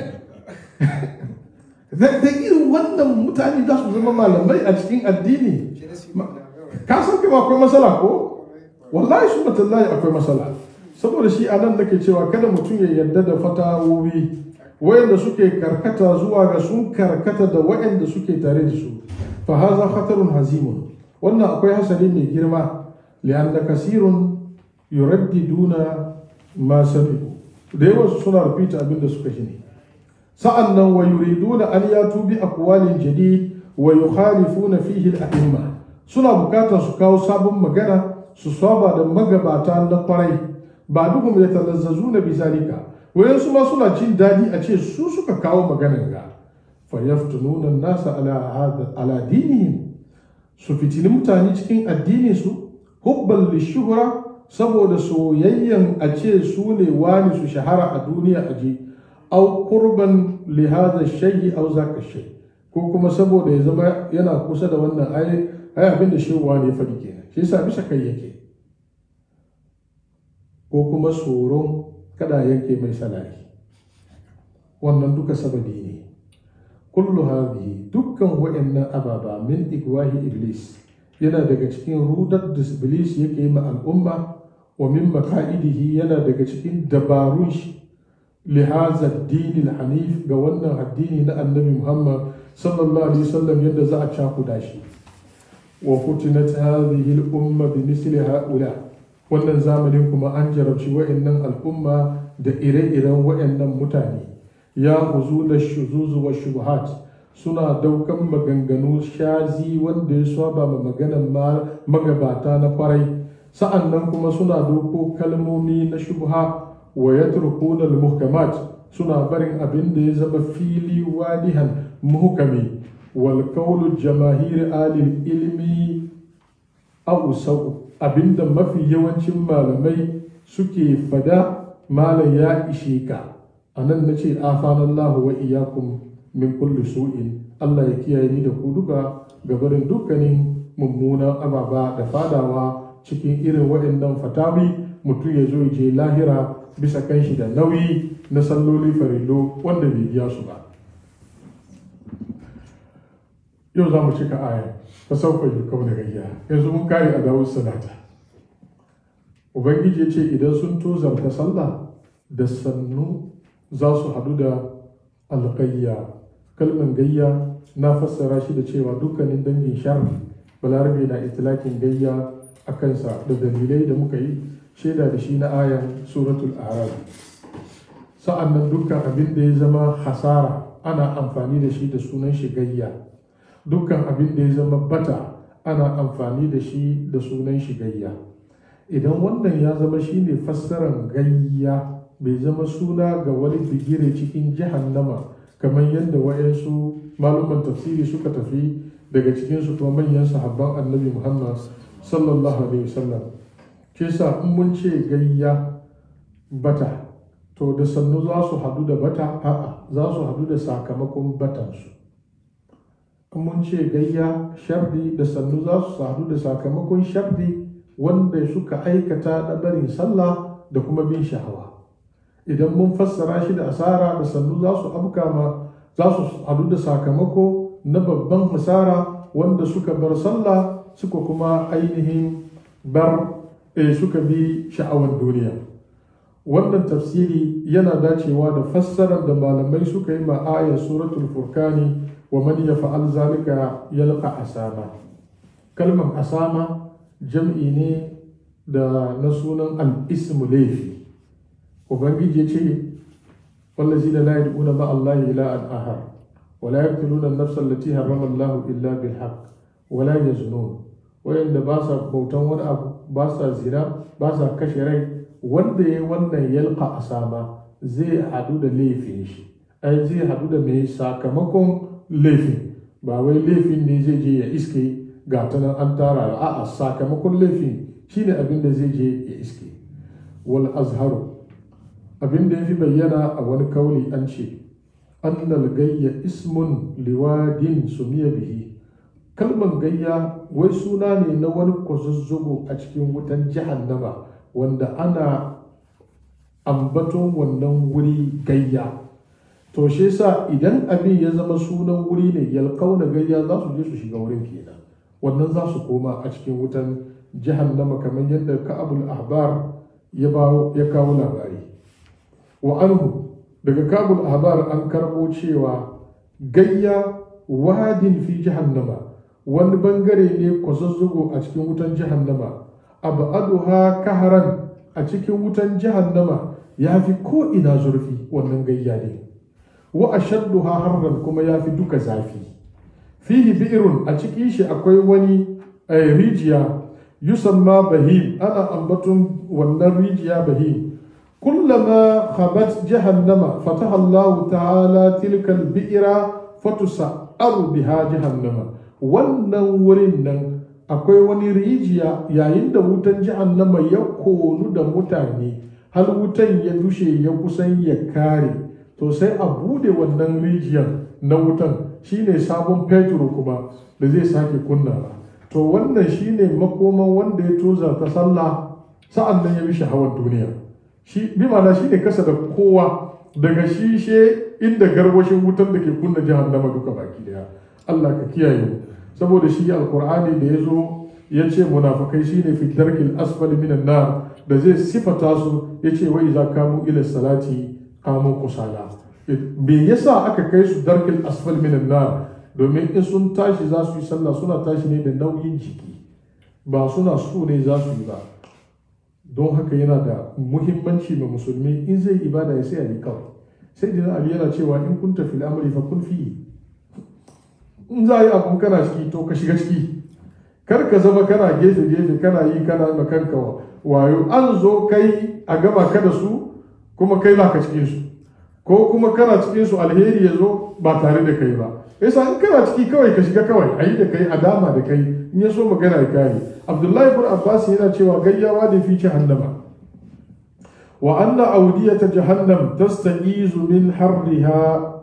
da da irin wannan mutane za su zama malamai a cikin addini ka san kuma akwai matsala ko wallahi su matallahi akwai matsala saboda shi anan nake cewa kada mutum ya yarda da fatawowi wayanda suke karkata zuwa ga sun karkata da wayanda suke tare da su fa haza khatarun hazimun wannan akwai hasari mai girma li'anna kasirun yuraddiduna ma sami'u da yawan su suna repeat abin da suka shine sa'an nan wa yuriduna an yatu bi aqwalin jadid wa yukhalifuna fihi al-a'imma suna bukatar su kawo sabon magana su saba da magabata na kwarai ba duhum yatalazzazuna bi zalika wayan su ma suna jin dadi a ce su suka kawo maganar ga fa yaftununa an-nasa ala hada ala dinihim su fitini mutane cikin addinin su hubban lishuhra saboda soyayyan a ce su ne wani su shahara a duniya aje au kurban li hadha shay'i au zaka shay ko kuma saboda ya zama yana kusa da wannan ai ai abin da shehu wani ya faɗi kenan shi yasa bisa kai yake ko kuma tsoron kada yanke mai salari wannan duka sababi ne kullu hadhihi dukkan wa'annan ababa min igwahi iblis yana daga cikin rudar da iblis yake yi ma al'umma wa min maka'idihi yana daga cikin dabarun shi lihaza addini hanif ga wannan addini na annabi muhammad sallallahu alaihi wasallam yadda za a cakuda shi wa futinat hadhihi al-umma bi misli haula wannan zamanin kuma an jarabci wa'annan al'umma da ire-iren wa'annan mutane ya huzu da shuzuzu wa shubuhat suna daukan maganganu shazi wanda ya saba ma maganan magabata na kwarai sa'an nan kuma suna doko kalmomi na shubha wa yatrukuna al-muhkamat suna barin abin da ya zama fili wadihan muhkami wal qawlu jamaahir alil ilmi aw sau abinda mafi yawancin malamai suke fada malam ya ishe ka anan nace afanallahu wa iyyakum min kulli su'in Allah ya kiyaye ni da ku duka gabarin dukkanin mummunan ababa da fadawa cikin irin waɗannan fatawi mutum ya zo je lahira bisa kan shi da nauyi na salloli farillo wanda bai biya su ba yau za mu cika aya ta sauka yi kawo da gayya yanzu mun kare a dawud salata ubangiji ya ce idan sun tozarta sallah da sannu za su hadu da alƙayya kalman gayya na fassara shi da cewa dukkanin dangin sharri balarabe na itilakin gayya a kansa da dalilai da muka yi shaida da shi na ayan suratul arab sa'an nan dukkan abin da ya zama hasara ana amfani da shi da sunan shi gayya dukkan abin da ya zama bata ana amfani da shi da sunan shi gayya idan wannan ya zama shine fassarar gayya bai zama suna ga wani bigire cikin jahannama kamar yadda wayansu maluman tafsiri suka tafi daga cikinsu kuma manyan sahabban annabi muhammad sallallahu alaihi wasallam ke sa in mun ce gayya bata to da sannu za su hadu da bata a'a za su hadu da sakamakon batansu in mun ce gayya shardi da sannu za su hadu da sakamakon shardi wanda suka aikata na barin sallah da kuma bin shahawa idan mun fassara shi da asara da sannu za su afka ma za su hadu da sakamako na babban hasara wanda suka bar sallah suka kuma ainihin bar e suka bi sha'awan duniya wannan tafsiri yana dacewa da fassarar da malamai suka yi ma ayar suratul furkani wa man yaf'al zalika yalqa asama kalmar asama jam'i ne da na sunan al-ismu laifi ubangiji ya ce wallazina la yad'una ma Allah ilahan ahar wa la yaqtuluna an-nafsa allati harrama Allah illa bil haqq wa la yaznun wayanda ba sa bautan wani abu ba sa zina ba sa kashe rai wanda ya wannan yalqa asama zai hadu da laifin shi ai zai hadu da mai sakamakon laifin ba wai laifin ne zai je ya iske ga ta nan an tara a'a sakamakon laifin shine abin da zai je ya iske wal azharu abin da ya fi bayyana a wani kauli an ce annal gayya ismun liwadin sumiya bihi kalman gayya wai suna ne na wani kwazazzugo a cikin wutan jahannama wanda ana ambaton wannan wuri gayya to shi yasa idan abin ya zama sunan wuri ne yalkauna gayya za su je su shiga wurin kenan wannan za su koma a cikin wutan jahannama kamar yadda ka'abul ahbar ya kawo labari wa anhu daga kabul ahbar an karbo cewa gayya wadin fi jahannama wani bangare ne kwazazzugo a cikin wutan jahannama abaduha kaharan a cikin wutan jahannama ya fi ko ina zurfi wannan gayya ne wa ashadduha harran kuma ya fi duka zafi fihi bi'irun a cikin shi akwai wani rijiya yusamma bahim ana ambaton wannan rijiya bahim kullama khabat jahannama fataha Allah ta'ala tilka al-bi'ra fatusa'aru biha jahannama wannan wurin nan akwai wani rijiya yayin da wutan jahannama ya konu da mutane har wutan ya dushe ya kusan ya kare to sai a bude wannan rijiyar na wutan shine sabon fetur kuma da zai sake kunnawa to wannan shine makoman wanda ya toza ta sallah sa'an nan ya bi shahawar duniya shi bi ma'ana shine kasa da kowa daga shishe inda garwashin wutan da ke kunna jahannama duka baki daya Allah ka kiyaye mu saboda shi alkur'ani da ya zo ya ce munafukai shine fi darkil asfal minan nar da zai sifata su ya ce wai za kamu ila salati kamu kusala me yasa aka kai su darkil asfal minan nar domin in sun tashi za su yi sallah suna tashi ne da nauyin jiki ba suna so ne za su yi ba don haka yana da muhimmanci ma musulmi in zai ibada ya sai ali kawai sai dina ali yana cewa in kun tafi al'amari fa kun fi in za a yi abu kana ciki to ka shiga ciki kar ka zama kana gefe gefe kana yi kana ma kanka wayo an zo kai a gama ka da su kuma kai ba ka cikin su ko kuma kana cikin su alheri ya zo ba tare da kai ba yasa in kana ciki kawai ka shiga kawai a yi da kai a dama da kai in ya so magana ya kare abdullahi ibn abbas yana cewa gayyawa da fi jahannama wa anna awdiyata jahannam tasta'izu min harriha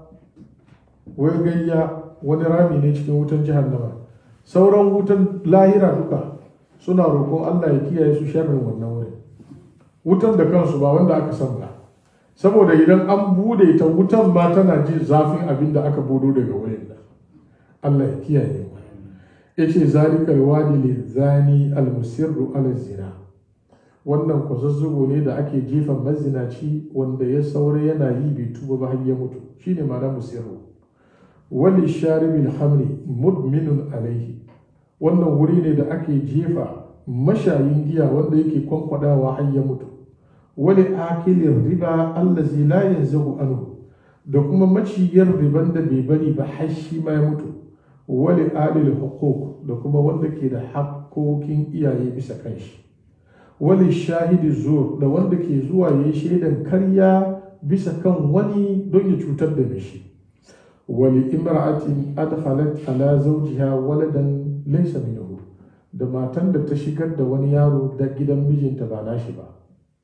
wai gayya wani rami ne cikin wutan jahannama sauran wutan lahira duka suna roƙon Allah ya kiyaye su sharrin wannan wurin wutan da kansu ba wanda aka san ba saboda idan an bude ta wutan ma tana jin zafin abin da aka budo daga wurin nan Allah ya kiyaye mu yace zalikal wadi lizani almusirru ala zina wannan kwazazzugo ne da ake jefa mazinaci wanda ya saura yana yi bai tuba ba har ya mutu shine ma'ana musirru wali sharibil hamri mudminun alaihi wannan wuri ne da ake jefa mashayin giya wanda yake kwankwadawa har ya mutu wali akilin riba allazi la yanzahu anhu da kuma maciyar riban da bai bari ba har shi ma ya mutu wali alil hukuk da kuma wanda ke da hakkokin iyaye bisa kanshi wali shahidi zur da wanda ke zuwa ya yi shaidan karya bisa kan wani don ya cutar da shi wali imra'atin adkhalat ala zawjiha waladan laysa minhu da matan da ta shigar da wani yaro da gidan mijinta ba nashi ba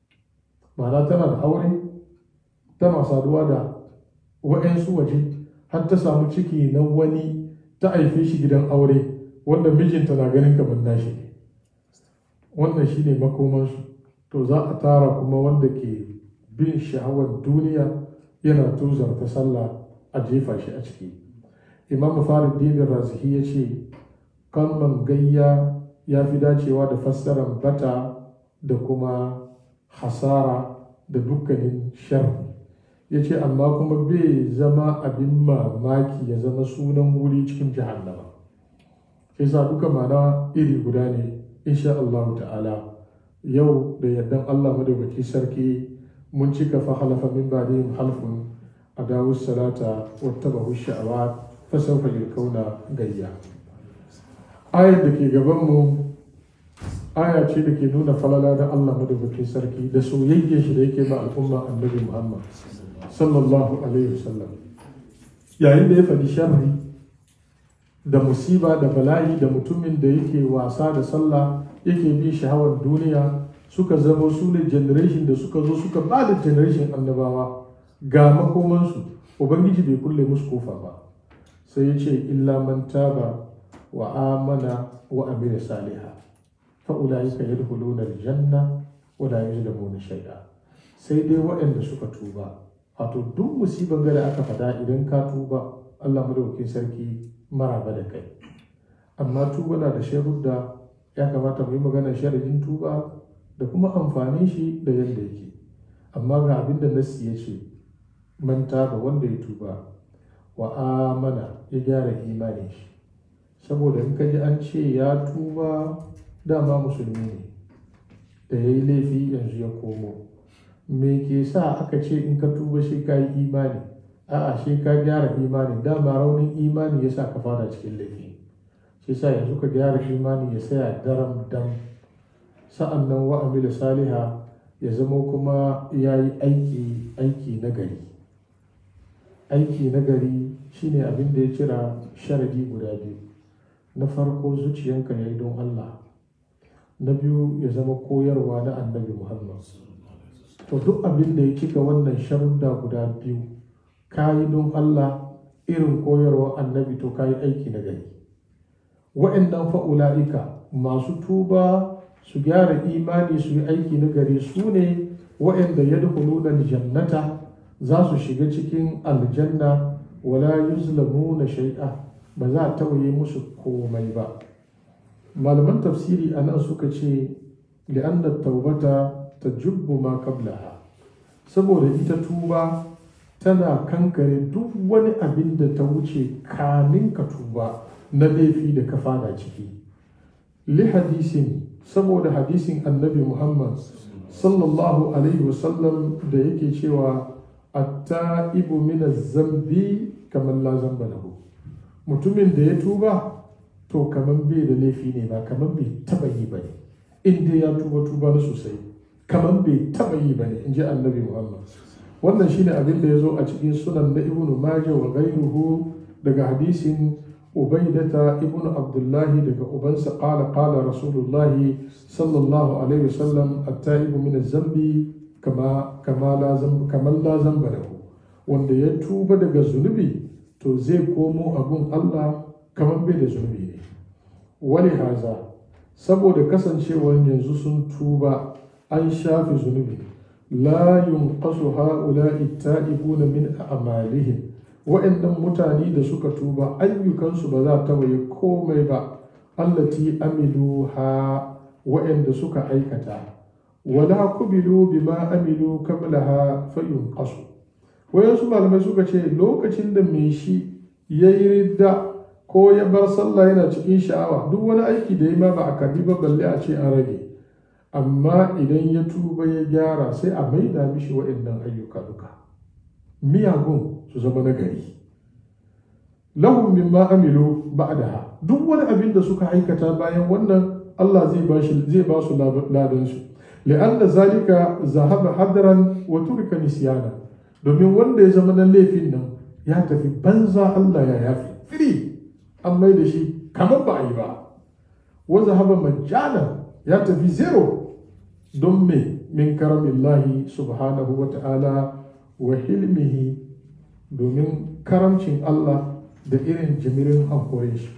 ma'ana tana da aure tana saduwa da wa'yansu waje har ta samu ciki na wani ta haife shi gidan aure wanda mijinta na ganin kamar nashi ne wannan shine makomansu to za a tara kuma wanda ke bin sha'awar duniya yana tuzarta sallah a jefa shi a ciki imam faruddin razihi ya ce kalman gayya ya fi dacewa da fassarar bata da kuma hasara da dukkanin sharri ya ce amma kuma bai zama abin mamaki ya zama sunan wuri cikin jahannama sai sa duka mana iri guda ne insha Allah ta'ala yau da yardan Allah madaukaki sarki mun cika fa halafa min ba'dihim halfun adawu salata wattabahu sha'awat fa sawfa yalkauna gayya ayar da ke gaban mu aya ce da ke nuna falala da Allah madaukakin sarki da soyayyen shi da yake ba al'umma annabi Muhammad sallallahu alaihi wasallam yayin da ya faɗi sharri da musiba da bala'i da mutumin da yake wasa da sallah yake bin shahawar duniya suka zama su ne generation da suka zo suka ba da generation annabawa ga makomansu ubangiji bai kulle musu kofa ba sai ya ce illa man taba wa amana wa amila saliha fa ulaika yadkhuluna aljanna wa la yuzlamuna shay'a sai dai waɗanda suka tuba wato duk musibar da aka fada idan ka tuba Allah madaukakin sarki maraba da kai amma tuba na da sharuɗa ya kamata mu yi magana sharadin tuba da kuma amfanin shi da yadda yake amma ga abin da nassi ya ce manta da wanda ya tuba wa amana ya gyara imanin shi saboda in ka ji an ce ya tuba dama musulmi ne da ya yi laifi yanzu ya komo me ke sa aka ce in ka tuba shi ka yi imani a'a shi ka gyara imani dama raunin imani ya sa ka fara cikin laifi shi sa yanzu ka gyara imani ya saya daram dam sa'an nan wa amila saliha ya zama kuma ya yi aiki aiki na gari aiki na gari shine abin da ya cira sharadi guda biyu na farko zuciyanka ya yi don Allah na biyu ya zama koyarwa na annabi Muhammad to duk abin da ya cika wannan sharuda guda biyu ka yi don Allah irin koyarwa annabi to ka yi aiki na gari wa'annan fa'ula'ika masu tuba su gyara imani su yi aiki na gari su ne wa'anda ya jannata za su shiga cikin aljanna wala yuzlamuna shai'a ba za a tawaye musu komai ba malaman tafsiri a nan suka ce li'anna taubata ta jubbu ma qablaha saboda ita tuba tana kankare duk wani abin da ta wuce kamin ka tuba na laifi da ka fada ciki li hadisin saboda hadisin annabi muhammad sallallahu alaihi wasallam da yake cewa atta'ibu min zambi kamar la zamba lahu mutumin da ya tuba to kamar bai da laifi ne ba kamar bai taba yi ba ne inda ya tuba tuba na sosai kamar bai taba yi ba ne in ji annabi muhammad wannan shine abin da ya zo a cikin sunan na ibnu majah wa ghairuhu daga hadisin ubaidata ibnu abdullahi daga ubansa qala qala rasulullahi sallallahu alaihi wasallam at-taibu min zambi kama kama la zamba kamar la zamba lahu wanda ya tuba daga zunubi to zai komo abun Allah kamar bai da zunubi ne wani haza saboda kasancewar yanzu sun tuba an shafe zunubi la yunqasu ha'ula'i ta'ibuna min a'malihim wa'annan mutane da suka tuba ayyukansu ba za ta waye komai ba allati amilu ha wa'anda suka aikata wala kubilu bima amilu qablaha fa yunqasu wayansu malamai suka ce lokacin da mai shi ya yi ridda ko ya bar sallah yana cikin sha'awa duk wani aiki da ya ma ba a karbi ba balle a ce an rage amma idan ya tuba ya gyara sai a maida mishi waɗannan ayyuka duka miyagun su zama na gari lahum mimma amilu ba'daha duk wani abin da suka aikata bayan wannan Allah zai ba shi zai ba su ladan su li'anna zalika zahaba hadran wa turka nisyana domin wanda ya zama na laifin nan ya tafi banza Allah ya yafi firi an mai da shi kamar ba a yi ba wa zahaba majana ya tafi zero don me min karamillahi subhanahu wa ta'ala wa hilmihi domin karamcin Allah da irin jimirin hankorin shi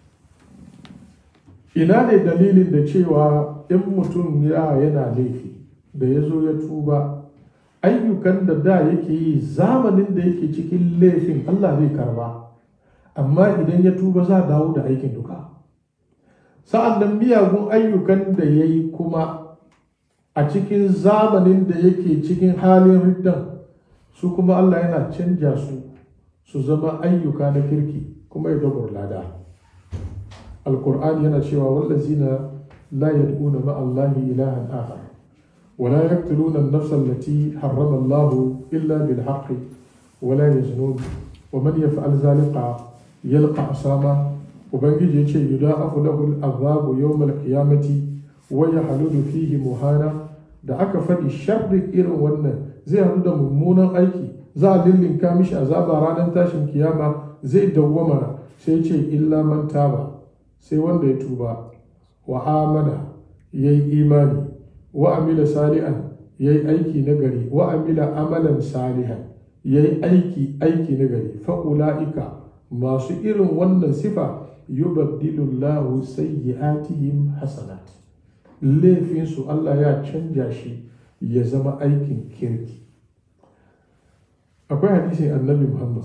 ina ne dalilin da cewa in mutum ya yana laifi da ya zo ya tuba ayyukan da da yake yi zamanin da yake cikin laifin Allah zai karba amma idan ya tuba za a dawo da aikin duka sa'an nan miyagun ayyukan da ya yi kuma a cikin zamanin da yake cikin halin riddan su kuma Allah yana canja su su zama ayyuka na kirki kuma ya gabar lada alkur'ani yana cewa wallazina la yad'una ma Allahi ilahan akhar ولا يقتلون النفس التي حرم الله إلا بالحق ولا يزنون ومن يفعل ذلك يلقى أساما وبنجي يجي يضاعف له العذاب يوم القيامة ويحلل فيه مهانا da aka faɗi sharri irin wannan zai haɗu da mummunan aiki za a lillinka mishi azaba ranar tashin kiyama zai dawwama sai ce illa man taba sai wanda ya tuba wa amana ya yi imani wa amila salihan ya yi aiki na gari wa amila amalan salihan ya yi aiki aiki na gari fa'ula'ika masu irin wannan sifa yubaddilu Allahu sayyi'atihim hasanat laifinsu Allah ya canja shi ya zama aikin kirki akwai hadisin annabi Muhammad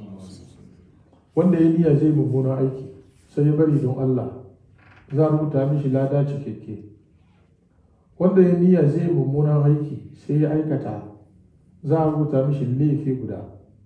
wanda ya niyya zai mummuna aiki sai ya bari don Allah za a rubuta mishi lada cikakke wanda ya niyya zai mummunan aiki sai ya aikata za a rubuta mishi laifi guda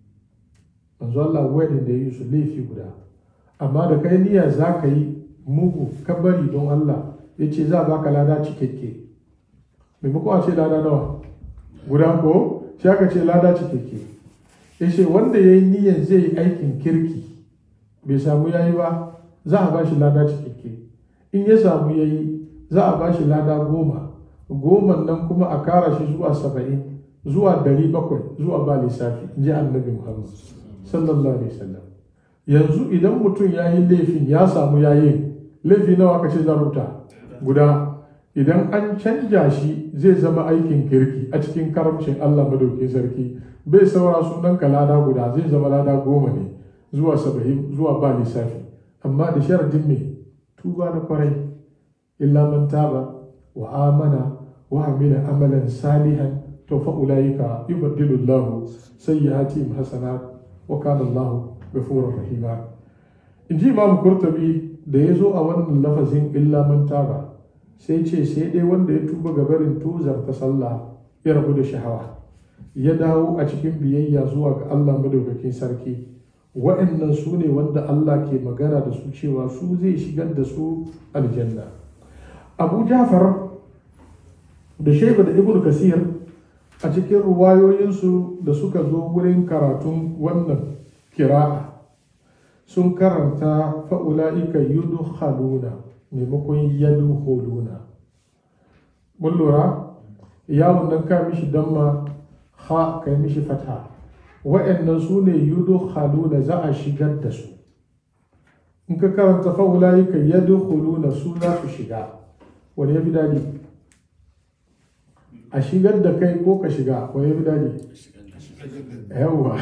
manzo Allah wedding da ya yi su laifi guda amma da kai niyya za ka yi mugu ka bari don Allah ya ce za a baka lada cikakke maimakon a ce lada nawa guda ko shi aka ce lada cikakke ya ce wanda ya yi niyyar zai yi aikin kirki bai samu ya yi ba za a ba shi lada cikakke in ya samu ya yi za a ba shi lada goma goma nan kuma a kara shi zuwa saba'in zuwa dari bakwai zuwa ba lissafi in ji annabi muhammad sallallahu alaihi wasallam yanzu idan mutum ya yi laifin ya samu ya yi laifi nawa aka ce zaruta guda idan an canja shi zai zama aikin kirki a cikin karamcin allah madaukin sarki bai saura sunan ka lada guda zai zama lada goma ne zuwa saba'in zuwa ba lissafi amma da sharadin mai tuba na kwarai illa man taba wa amana wa amila amalan salihan to fa ulaika yubaddilu Allah sayyi'atihim hasanat wa kana Allah ghafurur rahima inji imam kurtabi da ya zo a wannan lafazin illa man taba sai ce sai dai wanda ya tuba ga barin tuzar ta sallah ya rabu da shahawa ya dawo a cikin biyayya zuwa ga Allah madaukakin sarki wa'annan su ne wanda Allah ke magana da su cewa su zai shigar da su aljanna abu jafar da shaiba da ibn kasir a cikin ruwayoyinsu da suka zo wurin karatun wannan kira'a sun karanta fa'ula'ika yudu haluna maimakon yadu holuna mun lura yawon nan ka mishi damma ha kai mishi fata wa'annan su ne yudu haluna za a shigar da su in ka karanta fa'ula'ika yadu holuna su za su shiga wani ya fi daɗi a shigar da kai ko ka shiga wani ya fi daɗi yawwa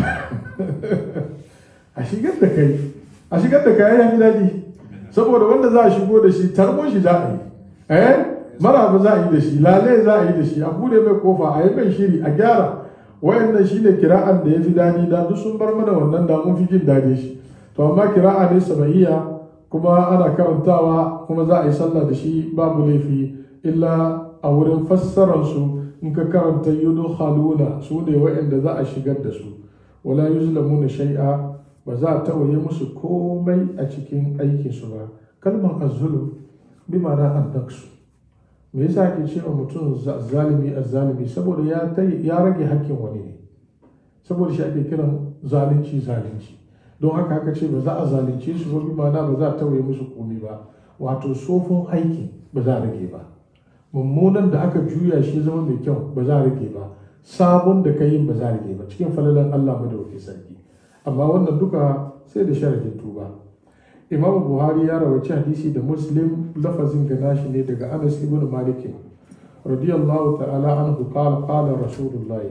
a shigar da kai a shigar da kai ya fi daɗi saboda wanda za a shigo da shi tarbo shi za a yi eh maraba za a yi da shi lale za a yi da shi a bude mai kofa a yi mai shiri a gyara wayannan shine kira'an da ya fi daɗi da duk sun bar mana wannan da mun fi jin daɗi shi to amma kira'a ne sabaiya kuma ana karantawa kuma za a yi sallah da shi babu laifi illa a wurin fassararsu in ka karanta yudu haluna su ne wa'anda za a shigar da su wala yuzlamuna shay'a ba za a tawaye musu komai a cikin aikinsu ba kalmar azulum bi ma'ana annaksu me yasa ake cewa mutum zalimi azzalimi saboda ya ya rage hakkin wani ne saboda shi ake kiran zalunci zalunci don haka haka ce ba za a zalunce su ba bi ma'ana ba za a tawaye musu komai ba wato sofin aikin ba za a rage ba mummunan da aka juya shi zama mai kyau ba za a rage ba sabon da ka yin ba za a rage ba cikin falalan Allah madawaki sarki amma wannan duka sai da sharadin tuba imam buhari ya rawaci hadisi da muslim lafazin ga nashi ne daga anas ibn malik radiyallahu ta'ala anhu qala qala rasulullah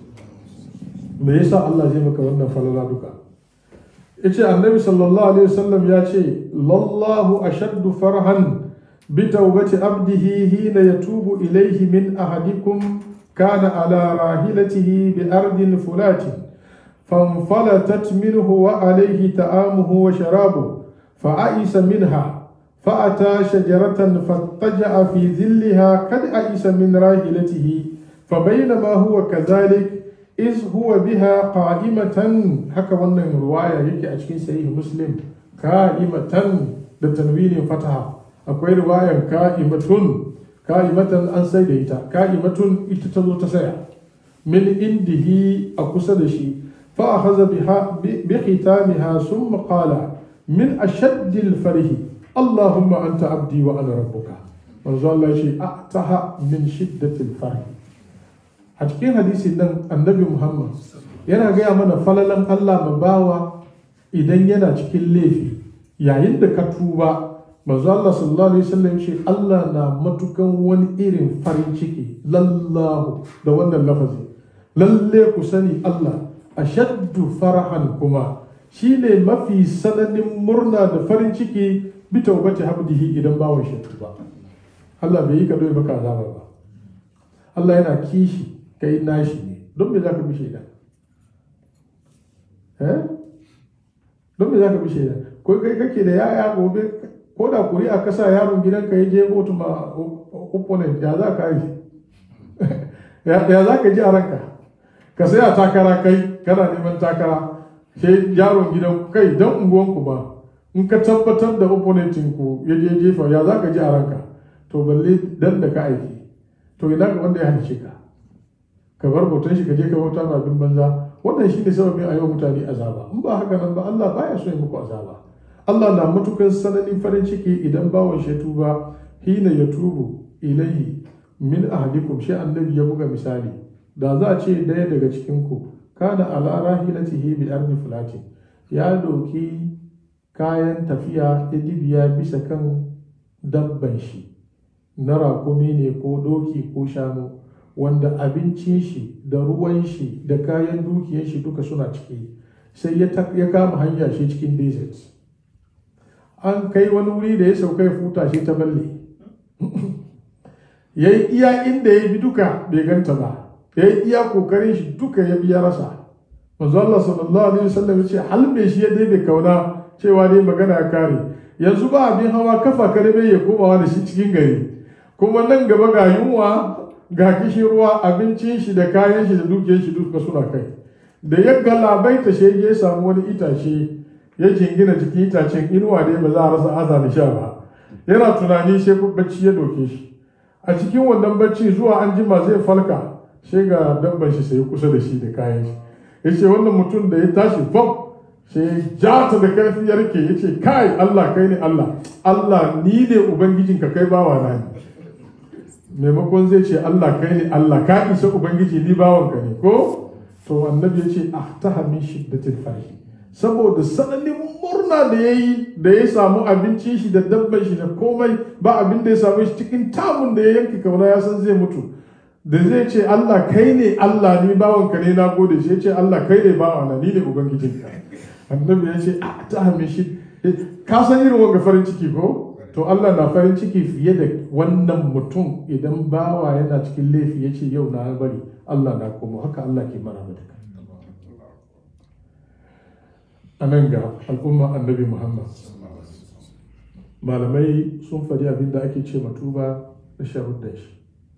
me yasa Allah zai maka wannan falala duka yace annabi sallallahu alaihi wasallam ya ce lallahu ashaddu farhan bi tawbati abdihi hina yatubu ilayhi min ahadikum kana ala rahilatihi bi ardin fulatin فانفلتت منه وعليه طعامه وشرابه فأيس منها فأتى شجرة فاضطجع في ظلها قد أيس من راحلته فبينما هو كذلك إذ هو بها قائمة حكى wannan ruwaya yake a cikin sahih muslim ka'imatan da tanwinin fataha akwai riwayan ka'imatun ka'imatan an sai da ita ka'imatun ita ta zo ta saya min indihi a kusa da shi فأخذ بها بختامها ثم قال من أشد الفرح اللهم أنت عبدي وأنا ربك manzo Allah ce ataha min shiddatil farh a cikin hadisin nan annabi Muhammad yana gaya mana falalan Allah ma bawa idan yana cikin laifi yayin da ka tuba manzo Allah sallallahu alaihi wasallam ce Allah na matukan wani irin farin ciki lallahu da wannan lafazi lalle ku sani Allah ashaddu farahan kuma shine mafi sananin murna da farin ciki bi taubati habdihi idan bawon shi ba Allah bai yi ka doyi baka azaba ba Allah yana kishi kai nashi ne don me zaka bi shaida eh don me zaka bi shaida ko kai kake da yaya gobe ko da kuri'a ka sa yaron gidanka ya je kotu ma opponent ya za ka yi ya za ka ji a ranka ka saya takara kai kana neman takara sai yaron gidan kai dan unguwanku ba in ka tabbatar da opponentin ku ya je jefa ya za ka ji a ranka to balle dan da ka aiki to ina ga wanda ya halice ka ka bar bautan shi ka je ka bauta ma abin banza wannan shine sababin a yau mutane azaba in ba haka nan ba Allah baya so ya muku azaba Allah na matukar sananin farin ciki idan bawan shi tuba hina ya tubu ilayhi min ahadikum shi annabi ya buga misali da za a ce daya daga cikin ku kana ala rahilatihi bi ardi fulatin ya doki kayan tafiya ya dibiya bisa kan dabban shi na rakumi ne ko doki ko shanu wanda abincin shi da ruwan shi da kayan dukiyar shi duka suna ciki sai ya kama hanya shi cikin desert an kai wani wuri da ya sauka ya futa shi ta balle ya yi iya inda ya bi duka bai ganta ba ya yi iya kokarin shi duka ya biya rasa manzo Allah sallallahu alaihi wasallam ya ce halbe shi ya dai bai kauna cewa dai magana ya kare yanzu ba abin hawa kafa karbe ya komawa da shi cikin gari kuma nan gaba ga yunwa ga kishin ruwa abincin shi da kayan shi da dukiyar shi duka suna kai da ya galabaita shi ya samu wani itace ya jingina jikin itacen inuwa dai ba za a rasa aza da sha ba yana tunani sai bacci ya doke shi a cikin wannan bacci zuwa an jima zai falka sai ga dabban shi sai kusa da shi da kayan shi ya ce wannan mutum da ya tashi bam sai ja ta da karfi ya rike ya ce kai Allah kai ne Allah Allah ni ne ubangijinka kai bawa na ne maimakon zai ce Allah kai ne Allah ka isa ubangiji ni bawanka ne ko to annabi ya ce ah ta hamin shiddatil farhi saboda sananin murna da ya yi da ya samu abincin shi da dabban shi da komai ba abin da ya samu shi cikin tamun da ya yanke kauna ya san zai mutu da zai ce Allah kai ne Allah ni bawanka ne na gode shi ya ce Allah kai ne bawa na ni ne ubangijinka annabi ya ce ah ta hamin shi ka san irin wanga farin ciki ko to Allah na farin ciki fiye da wannan mutum idan bawa yana cikin laifi ya ce yau na bari Allah na komo haka Allah ke mana mata a nan ga al'umma annabi Muhammad malamai sun faɗi abin da ake ce tuba da sharuɗan shi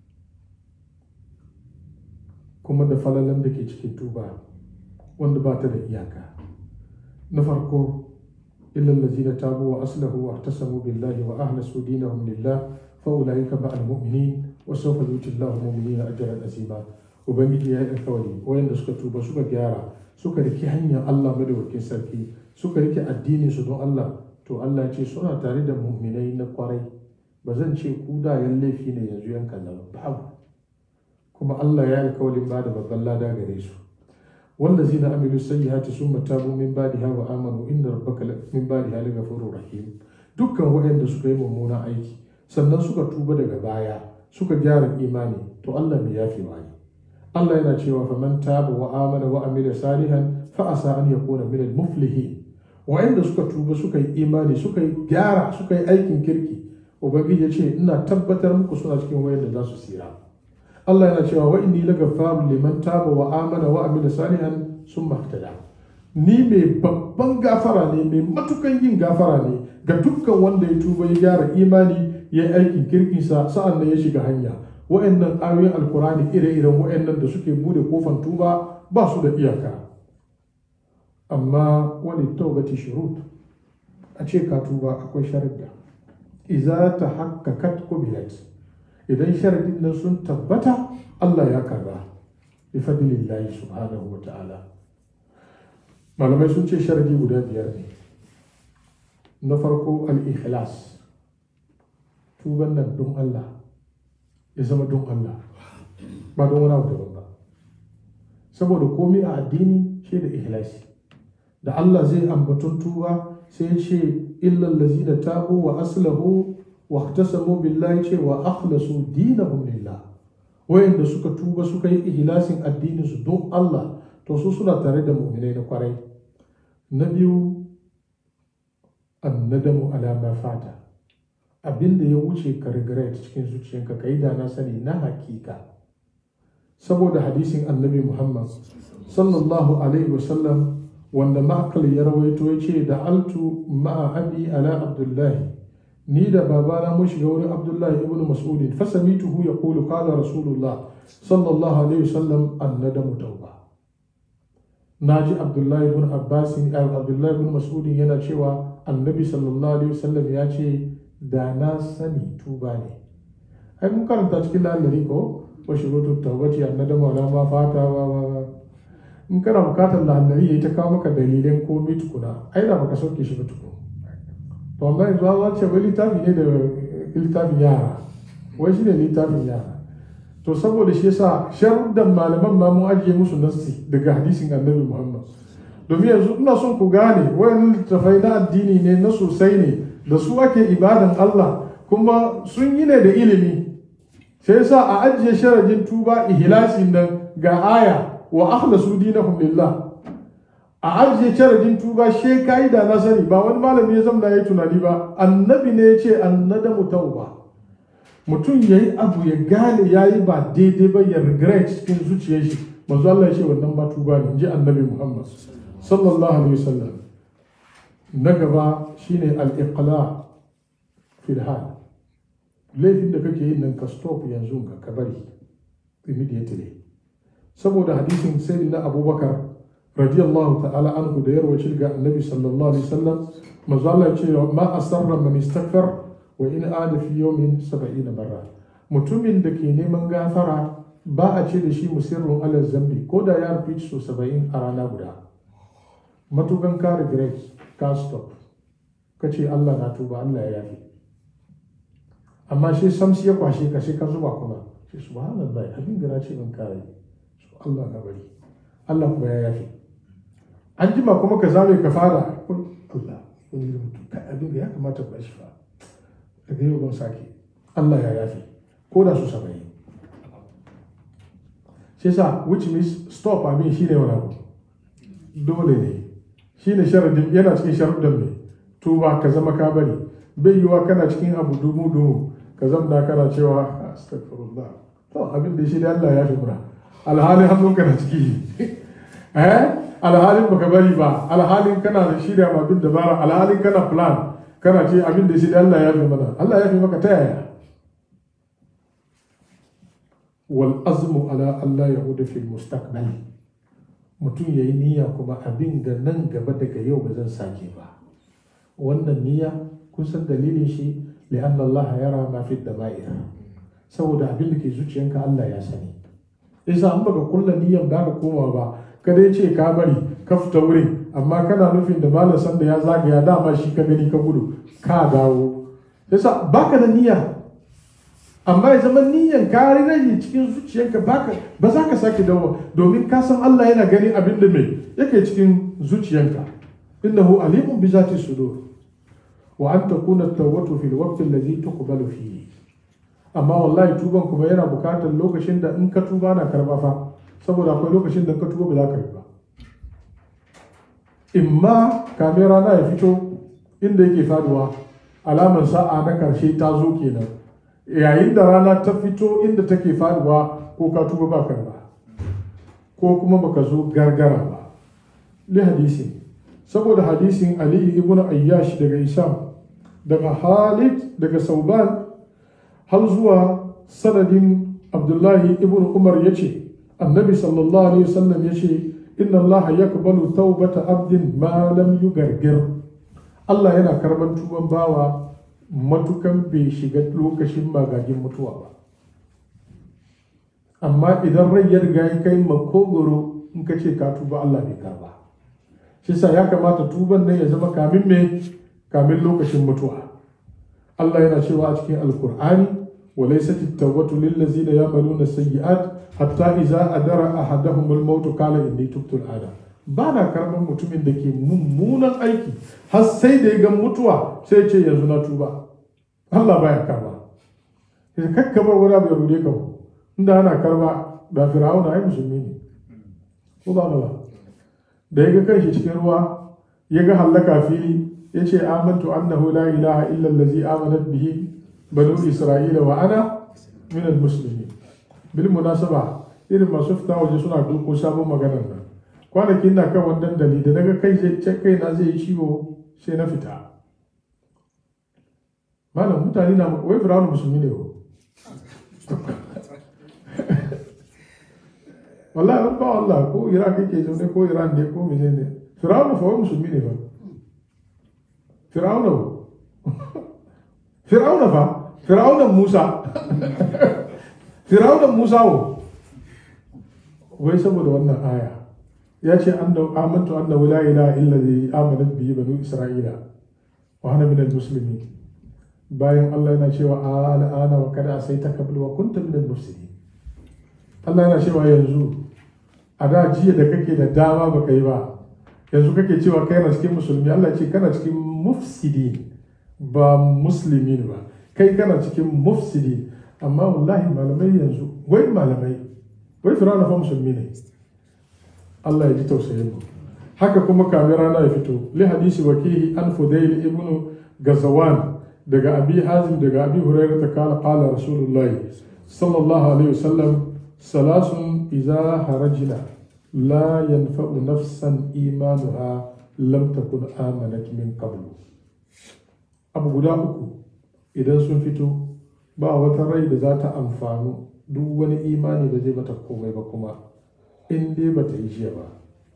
kuma da falalan da ke cikin tuba wanda ba ta da iyaka na farko إلا الذين تابوا وأصلحوا واعتصموا بالله وأخلصوا دينهم لله فأولئك مع المؤمنين وسوف يؤتي الله المؤمنين أجرا عظيما ubangiji ya yi alkawari wayanda suka tuba suka gyara suka rike hanyar Allah madaukakin sarki suka rike addinin su don Allah to Allah ce suna tare da mu'minai na kwarai ba zan ce ku da yan laifi ne yanzu yan kallon babu kuma Allah ya yi alkawarin ba da babban lada gare su والذين عملوا السيئات ثم تابوا من بعدها وآمنوا إن ربك من بعدها لغفور رحيم dukkan waɗanda suka yi mummuna aiki sannan suka tuba daga baya suka gyara imani to Allah mai yafi ne Allah yana cewa fa man taba wa amana wa amila salihan fa asa an yakuna min al muflihin waɗanda suka tuba suka yi imani suka yi gyara suka yi aikin kirki ubangiji ya ce ina tabbatar muku suna cikin waɗanda za su tsira Allah yana cewa wa inni lagafarun liman taba wa amana wa amila salihan sun mahtada ni mai babban gafara ne mai matukan yin gafara ne ga dukkan wanda ya tuba ya gyara imani ya yi aikin kirkinsa sa'an nan ya shiga hanya wa'annan ayoyin alkurani ire-iren wa'annan da suke bude kofan tuba ba su da iyaka amma wani taubati shurut a ce ka tuba akwai sharadda iza ta hakkakat kubilat idan sharadin nan sun tabbata Allah ya karba bi fadlillahi subhanahu wa ta'ala malamai sun ce sharadi guda biyar ne na farko al-ikhlas tuban nan don Allah ya zama don Allah ba don wani abu daban ba saboda komai a addini shi da ikhlasi da Allah zai ambaton tuba sai ya ce illal lazina tabu wa aslahu wa ihtasamu billahi ce wa akhlasu dinahum lillah wayanda suka tuba suka yi ihlasin addinin su don Allah to su suna tare da mu'minai na kwarai na biyu annadamu alama fata abinda ya wuce ka regret cikin zuciyanka ka yi da na sani na hakika saboda hadisin annabi muhammad sallallahu alaihi wasallam wanda ma'akal ya rawaito ya ce da altu ma'a abi ala abdullahi ni da babana mun shiga wurin abdullahi ibn mas'udin fasamituhu ya kulu kala rasulullah sallallahu alaihi wasallam annadamu tauba na ji abdullahi ibn abbasin abdullahi ibn mas'udin yana cewa annabi sallallahu alaihi wasallam ya ce da na sani tuba ne ai mun karanta cikin lalari ko wa shurutu tawbati annadamu ala ma fata wa wa in kana bukatar lalari yayi ta kawo maka dalilan komai tukuna ai da baka sauke shi ba tukuna to amma yanzu an ce wai littafi ne da littafin yara wai shi ne littafin yara to saboda shi yasa sharuddan malaman ma mun ajiye musu nassi daga hadisin annabi muhammad domin yanzu ina son ku gane wayannan littafai na addini ne na sosai ne da su ake ibadan allah kuma sun yi ne da ilimi sai yasa a ajiye sharadin tuba ihlasin nan ga aya wa akhlasu dinahum lillah a ajiye sharadin tuba she kai da na sani ba wani malami ya zamna ya tunani ba annabi ne ya ce annadamu tauba mutum ya yi abu ya gane ya yi ba daidai ba ya regret cikin zuciyar shi manzo Allah ya ce wannan ba tuba ne ji annabi Muhammad sallallahu alaihi wasallam na gaba shine al-iqla fil hal laifin da kake yin nan ka stop yanzu ga ka bari immediately saboda hadisin sayyidina abubakar radiyallahu ta'ala anhu da yarwa ga annabi sallallahu alaihi wasallam manzo Allah ya ce ma asarra man istaghfar wa in ada fi yawmin 70 barra mutumin da ke neman gafara ba a ce da shi musirrun ala zambi ko da ya rufe so 70 a rana guda matukan ka regret ka stop ka ce Allah na tuba Allah ya yafi amma shi samsi ya kwashe ka sai ka zuba kuma shi subhanallah abin da na ce ban kare Allah na bari Allah kuma ya yafi an jima kuma ka zame ka fara Allah wani mutum kai abin da ya kamata ku shi fa daga yau ban sake Allah ya yafi ko da su saba'in shi sa which means stop abin shi ne wani abu dole ne shi ne sharadin yana cikin sharuɗin mai tuba ka zama ka bari bai yiwa kana cikin abu dumu dumu ka zamna kana cewa astagfirullah to abin da shi da Allah ya fi mura alhalin hannunka na ciki eh alhalin baka bari ba alhalin kana da shirya ma bin dabara alhalin kana plan kana ce abin da shi da Allah ya fi mana Allah ya fi maka ta yaya wal azmu ala Allah yahuda fil mustaqbal mutum yayi niyya kuma abin da nan gaba daga yau ba zan sake ba wannan niyya kun san dalilin shi li'anna Allah yara ma fi dama'ir saboda abin da ke zuciyanka Allah ya sani yasa an baka kulla niyyan da ka koma ba kada ya ce ka bari ka fita wurin amma kana nufin da malam sanda ya zagaya dama shi ka gani ka gudu ka dawo yasa baka da niyya amma ya zama niyyan ka rage cikin zuciyanka baka ba za ka sake dawo domin ka san Allah yana gani abin da mai yake cikin zuciyanka innahu alimun bi zati sudur wa an takuna tawbatu fil waqti alladhi tuqbalu fihi amma wallahi tuban kuma yana bukatar lokacin da in ka tuba na karba fa saboda akwai lokacin da ka tuba ba za ka yi ba imma kamin rana ya fito inda yake faduwa alamar sa'a na karshe ta zo kenan yayin da rana ta fito inda take faduwa ko ka tuba ba karba ko kuma baka zo gargara ba li hadisi saboda hadisin ali ibn ayyash daga isam daga halid daga sauban har zuwa sanadin abdullahi ibn umar ya ce annabi sallallahu alaihi wasallam ya ce inna allah ya kabalu taubata abdin ma lam yugargir allah yana karban tuban bawa matukan bai shiga lokacin magagin mutuwa ba amma idan rai ya riga ya kai makogoro in ka ce ka tuba allah bai karba shi sa ya kamata tuban nan ya zama kamin me kamin lokacin mutuwa allah yana cewa a cikin alkur'ani وليست التوبة للذين يعملون السيئات حتى إذا أدرى أحدهم الموت قال إني تبت الآن bana karɓar mutumin da ke mummunan aiki har sai da ya ga mutuwa sai ce yanzu na tuba Allah baya karba ya kakkabar wani abu ya rude ka inda ana karba da fir'auna ai musulmi ne ko ba ba da ya ga kanshi cikin ruwa ya ga hallaka fili ya ce amantu annahu la ilaha illa allazi amanat bihi banu isra'ila wa ana min al-muslimin bil munasaba irin masu fita waje suna doko sabon maganar nan kwanakin na kan wannan dali da naga kai zai kai na zai yi ciwo sai na fita malam mutane na wai firawun musulmi ne ko wallahi ba Allah ko Iraq yake zaune ko Iran ne ko menene firawun fa wai musulmi ne ba firawun firawun fa firawun Musa firawun Musa wo wai saboda wannan aya ya ce amantu annahu la ilaha illa allazi amanat bihi banu isra'ila wa ana min al-muslimin bayan Allah yana cewa ana ana wa kada sai ta kabul wa kunta min al-mufsidin Allah yana cewa yanzu a da jiya da kake da dama baka yi ba yanzu kake cewa kai na cikin musulmi Allah ce kana cikin mufsidin ba muslimin ba kai kana cikin mufsidin amma wallahi malamai yanzu wai malamai wai firana fa musulmi ne Allah ya ji tausayin mu haka kuma kamin rana ya fito li hadisi wakihi an fudail ibnu gazawan daga abi hazim daga abi hurairah ta kala qala rasulullahi sallallahu alaihi wasallam salasun idza harajna la yanfa'u nafsan imanuha lam takun amanat min qablu abu guda uku idan sun fito ba wata rai da za ta amfanu duk wani imani da zai mata komai ba kuma in dai ba ta yi jiya ba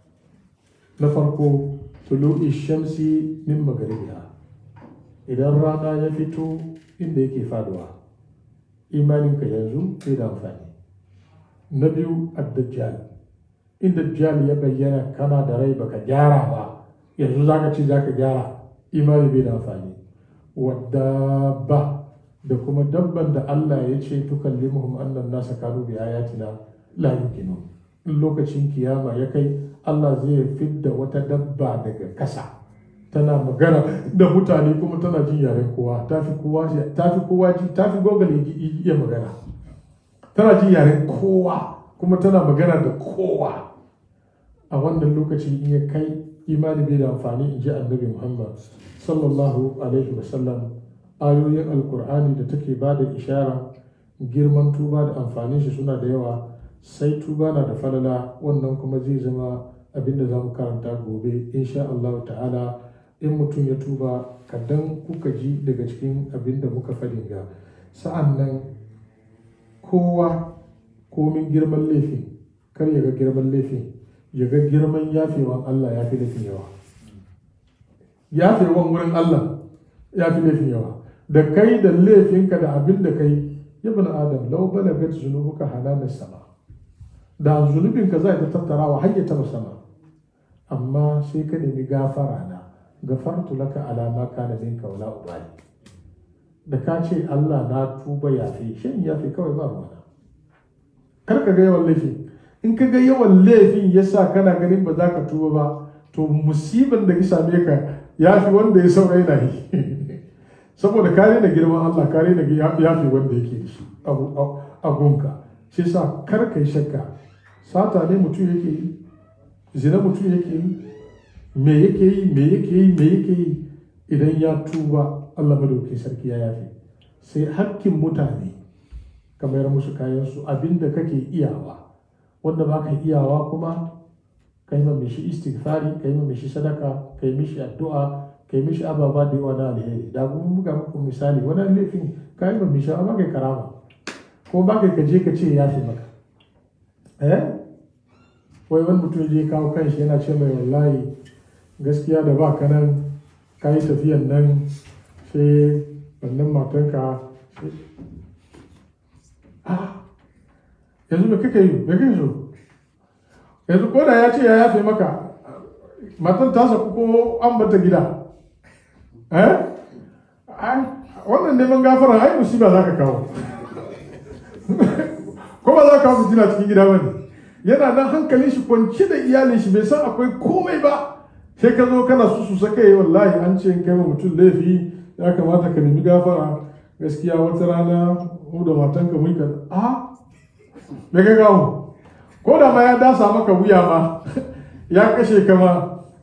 na farko tulu'i shamsi min magaribiya idan rana ya fito inda yake faduwa imaninka yanzu bai da amfani na biyu addajjal in dajjal ya bayyana kana da rai baka gyara ba yanzu zaka ce zaka gyara imani bai da amfani wadda ba da kuma dabban da Allah ya ce tukallimuhum annan nasa kanu bi ayatina la yuqinun in lokacin kiyama ya kai Allah zai fidda wata dabba daga kasa tana magana da mutane kuma tana jin yaren kowa ta fi kowa ta fi kowa ji ta fi gogale iya magana tana jin yaren kowa kuma tana magana da kowa a wannan lokaci in ya kai imani bai da amfani in ji annabi Muhammad sallallahu alaihi wasallam ayoyin alkur'ani da take ba da ishara girman tuba da amfanin shi suna da yawa sai tuba na da falala wannan kuma zai zama abin da za mu karanta gobe insha Allah ta'ala in mutum ya tuba kadan kuka ji daga cikin abin da muka faɗin ga sa'an nan kowa komin girman laifin kar ya ga girman laifin ya ga girman yafewan Allah ya fi laifin yawa yafewan wurin Allah ya fi laifin yawa da kai da laifinka da abin da kai ibn adam lau balagat zunubuka halalar sama da zunubinka zai ta tattarawa har ya taba sama amma sai ka nemi gafara na gafartu laka alama kana minka wala ubali da ka ce Allah na tuba yafe shin yafe kawai ba ruwana kar ka ga yawan laifin in ka ga yawan laifin yasa kana ganin ba za ka tuba ba to musibin da ya same ka ya fi wanda ya saura yana yi saboda kare da girman Allah kare da yafi wanda yake da shi a gunka shi sa kar ka yi shakka sata ne mutum yake yi zina mutum yake yi me yake yi me yake yi me yake yi idan ya tuba Allah madaukakin sarki ya yafe sai hakkin mutane ka mayar musu kayansu abinda kake iyawa wanda ba ka iyawa kuma ka yi mishi istighfari ka yi mishi sadaka ka yi mishi addu'a ka yi mishi ababa da yawa na alheri da kuma buga muku misali wani laifin ka yi mishi amma kai karama ko ba kai ka je ka ce ya fi maka eh wai wani mutum je kawo kanshi yana ce mai wallahi gaskiya da ba ka nan ka yi tafiyan nan sai wannan matanka yanzu me kake yi me kake so yanzu ko da ya ce ya yafe maka matan ta saku ko an bata gida eh wannan neman gafara ai musiba za ka kawo ko ba za ka kawo fitina cikin gida bane yana nan hankalin shi kwanci da iyalin shi bai san akwai komai ba sai ka zo kana su su saka yi wallahi an ce kai ma mutum laifi ya kamata ka nemi gafara gaskiya wata rana mu da matanka mun ka a me ka gawo ko da ma ya dasa maka wuya ma ya kashe ka ma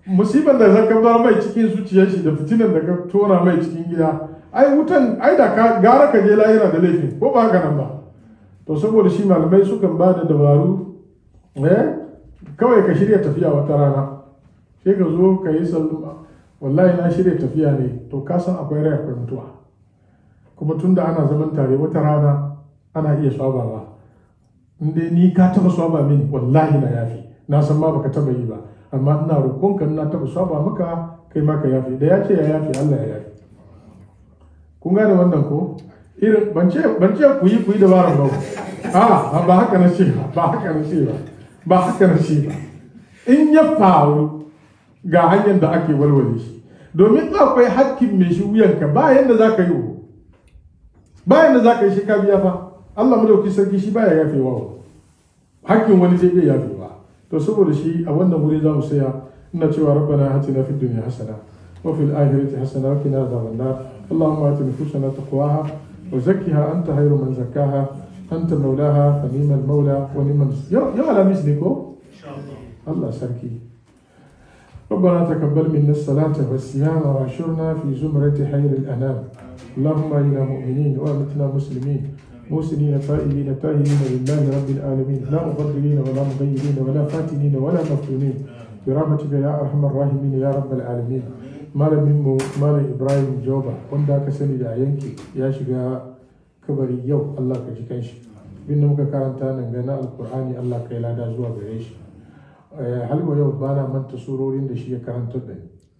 musibar da zaka bar mai cikin zuciyar shi da fitinan da ka tona mai cikin gida ai wutan ai da ka gara ka je lahira da laifin ko ba haka nan ba to saboda shi malamai sukan ba da dabaru eh kawai ka shirya tafiya wata rana sai ka zo ka yi sallama wallahi na shirya tafiya ne to ka san akwai rai akwai mutuwa kuma tunda ana zaman tare wata rana ana iya swabawa in dai ni ka taba swaba mini wallahi na yafi na san ma baka taba yi ba amma ina roƙonka na taba swaba maka kai ma ka yafi da ya ce ya yafi Allah ya yafi kun gane wannan ko irin ban ce ban ce ku yi ku yi dabaran ba a ba haka na ce ba ba haka na ce ba ba haka na ce ba in ya faru ga hanyar da ake walwale shi domin akwai hakkin mai shi wuyanka ba yadda za ka yi ba yadda za ka yi shi ka biya fa Allah madauki sarki shi baya yafe wa hakkin wani zai iya yafe ba to saboda shi a wannan wuri za mu saya ina cewa rabbana hatina fid dunya hasana wa fil akhirati hasana wa qina adhaban nar اللهم آت نفوسنا تقواها وزكها أنت خير من زكاها أنت مولاها فنيم المولى ونعم يا يا على مثلكم الله سركي ربنا تقبل منا الصلاة والصيام واشرنا في زمرة خير الأنام اللهم إنا مؤمنين وأمتنا مسلمين موسنين تائبين تاهرين لله رب العالمين لا مبدلين ولا مغيرين ولا فاتنين ولا مفتونين برحمتك يا أرحم الراحمين يا رب العالمين malamin mu malam ibrahim joba wanda aka sani da yanki ya shiga kabari yau allah ka ji kanshi bin da muka karanta nan ga na alkur'ani allah ka yi lada zuwa gare shi halwa yau ba na manta surorin da shi ya karanta da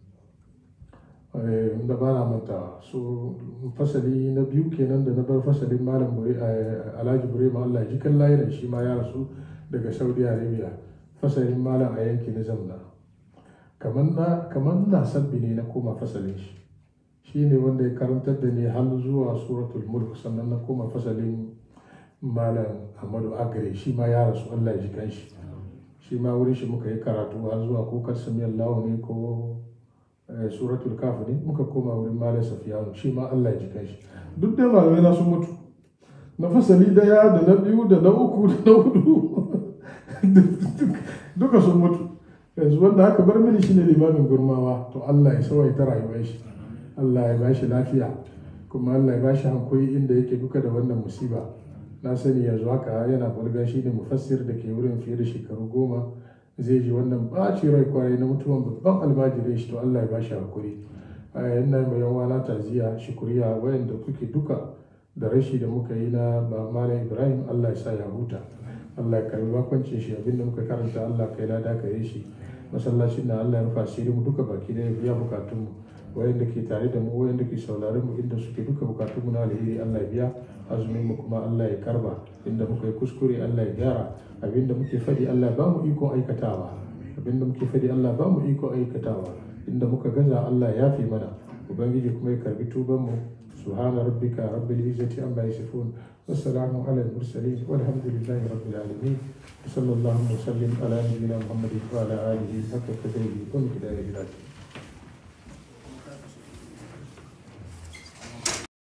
ni da ba na manta su fasali na biyu kenan da na bar fasalin malam alhaji burema allah ji kan layiran shi ma ya rasu daga saudi arabia fasalin malam a yanki na zamna kamar na sabbi ne na koma fasalin shi shi ne wanda ya karantar da ni har zuwa suratul mulk sannan na koma fasalin malam ahmadu agare shi ma ya rasu allah ji kan shi shi ma wurin shi muka yi karatu har zuwa ko kasami allahu ne ko suratul kaf ne muka koma wurin malam safiyanu shi ma allah ji kan shi duk da malamai na sun mutu na fasali daya da na biyu da na uku da na hudu duka sun mutu yanzu wanda aka bar mini shine limamin gurmawa to Allah ya sawaita rayuwar shi Allah ya bashi lafiya kuma Allah ya bashi hankuri inda yake duka da wannan musiba na sani yanzu haka yana bulga shi ne mufassir da ke wurin fiye da shekaru goma zai ji wannan ɓaci rai kwarai na mutuwan babban almajirin shi to Allah ya bashi hankuri yana mai yawa na taziya shukuriya wayanda kuke duka da rashi da muka yi na malam ibrahim Allah ya sa ya huta Allah ya karbi bakoncin shi abinda muka karanta Allah kai lada kare shi masallacin na Allah ya rufa asiri mu duka baki da ya biya bukatun mu wayanda ke tare da mu wayanda ke sauraron mu inda suke duka bukatun mu na alheri Allah ya biya azumin mu kuma Allah ya karba inda muka yi kuskure Allah ya gyara abinda muke fadi Allah ba mu iko aikatawa abinda muke fadi Allah ba mu iko aikatawa inda muka gaza Allah ya fi mana ubangiji kuma ya karbi tuban mu سبحان ربك رب العزة عما يصفون والسلام على المرسلين والحمد لله رب العالمين وصلى الله وسلم على نبينا محمد وعلى آله حق قدره ومقداره العظيم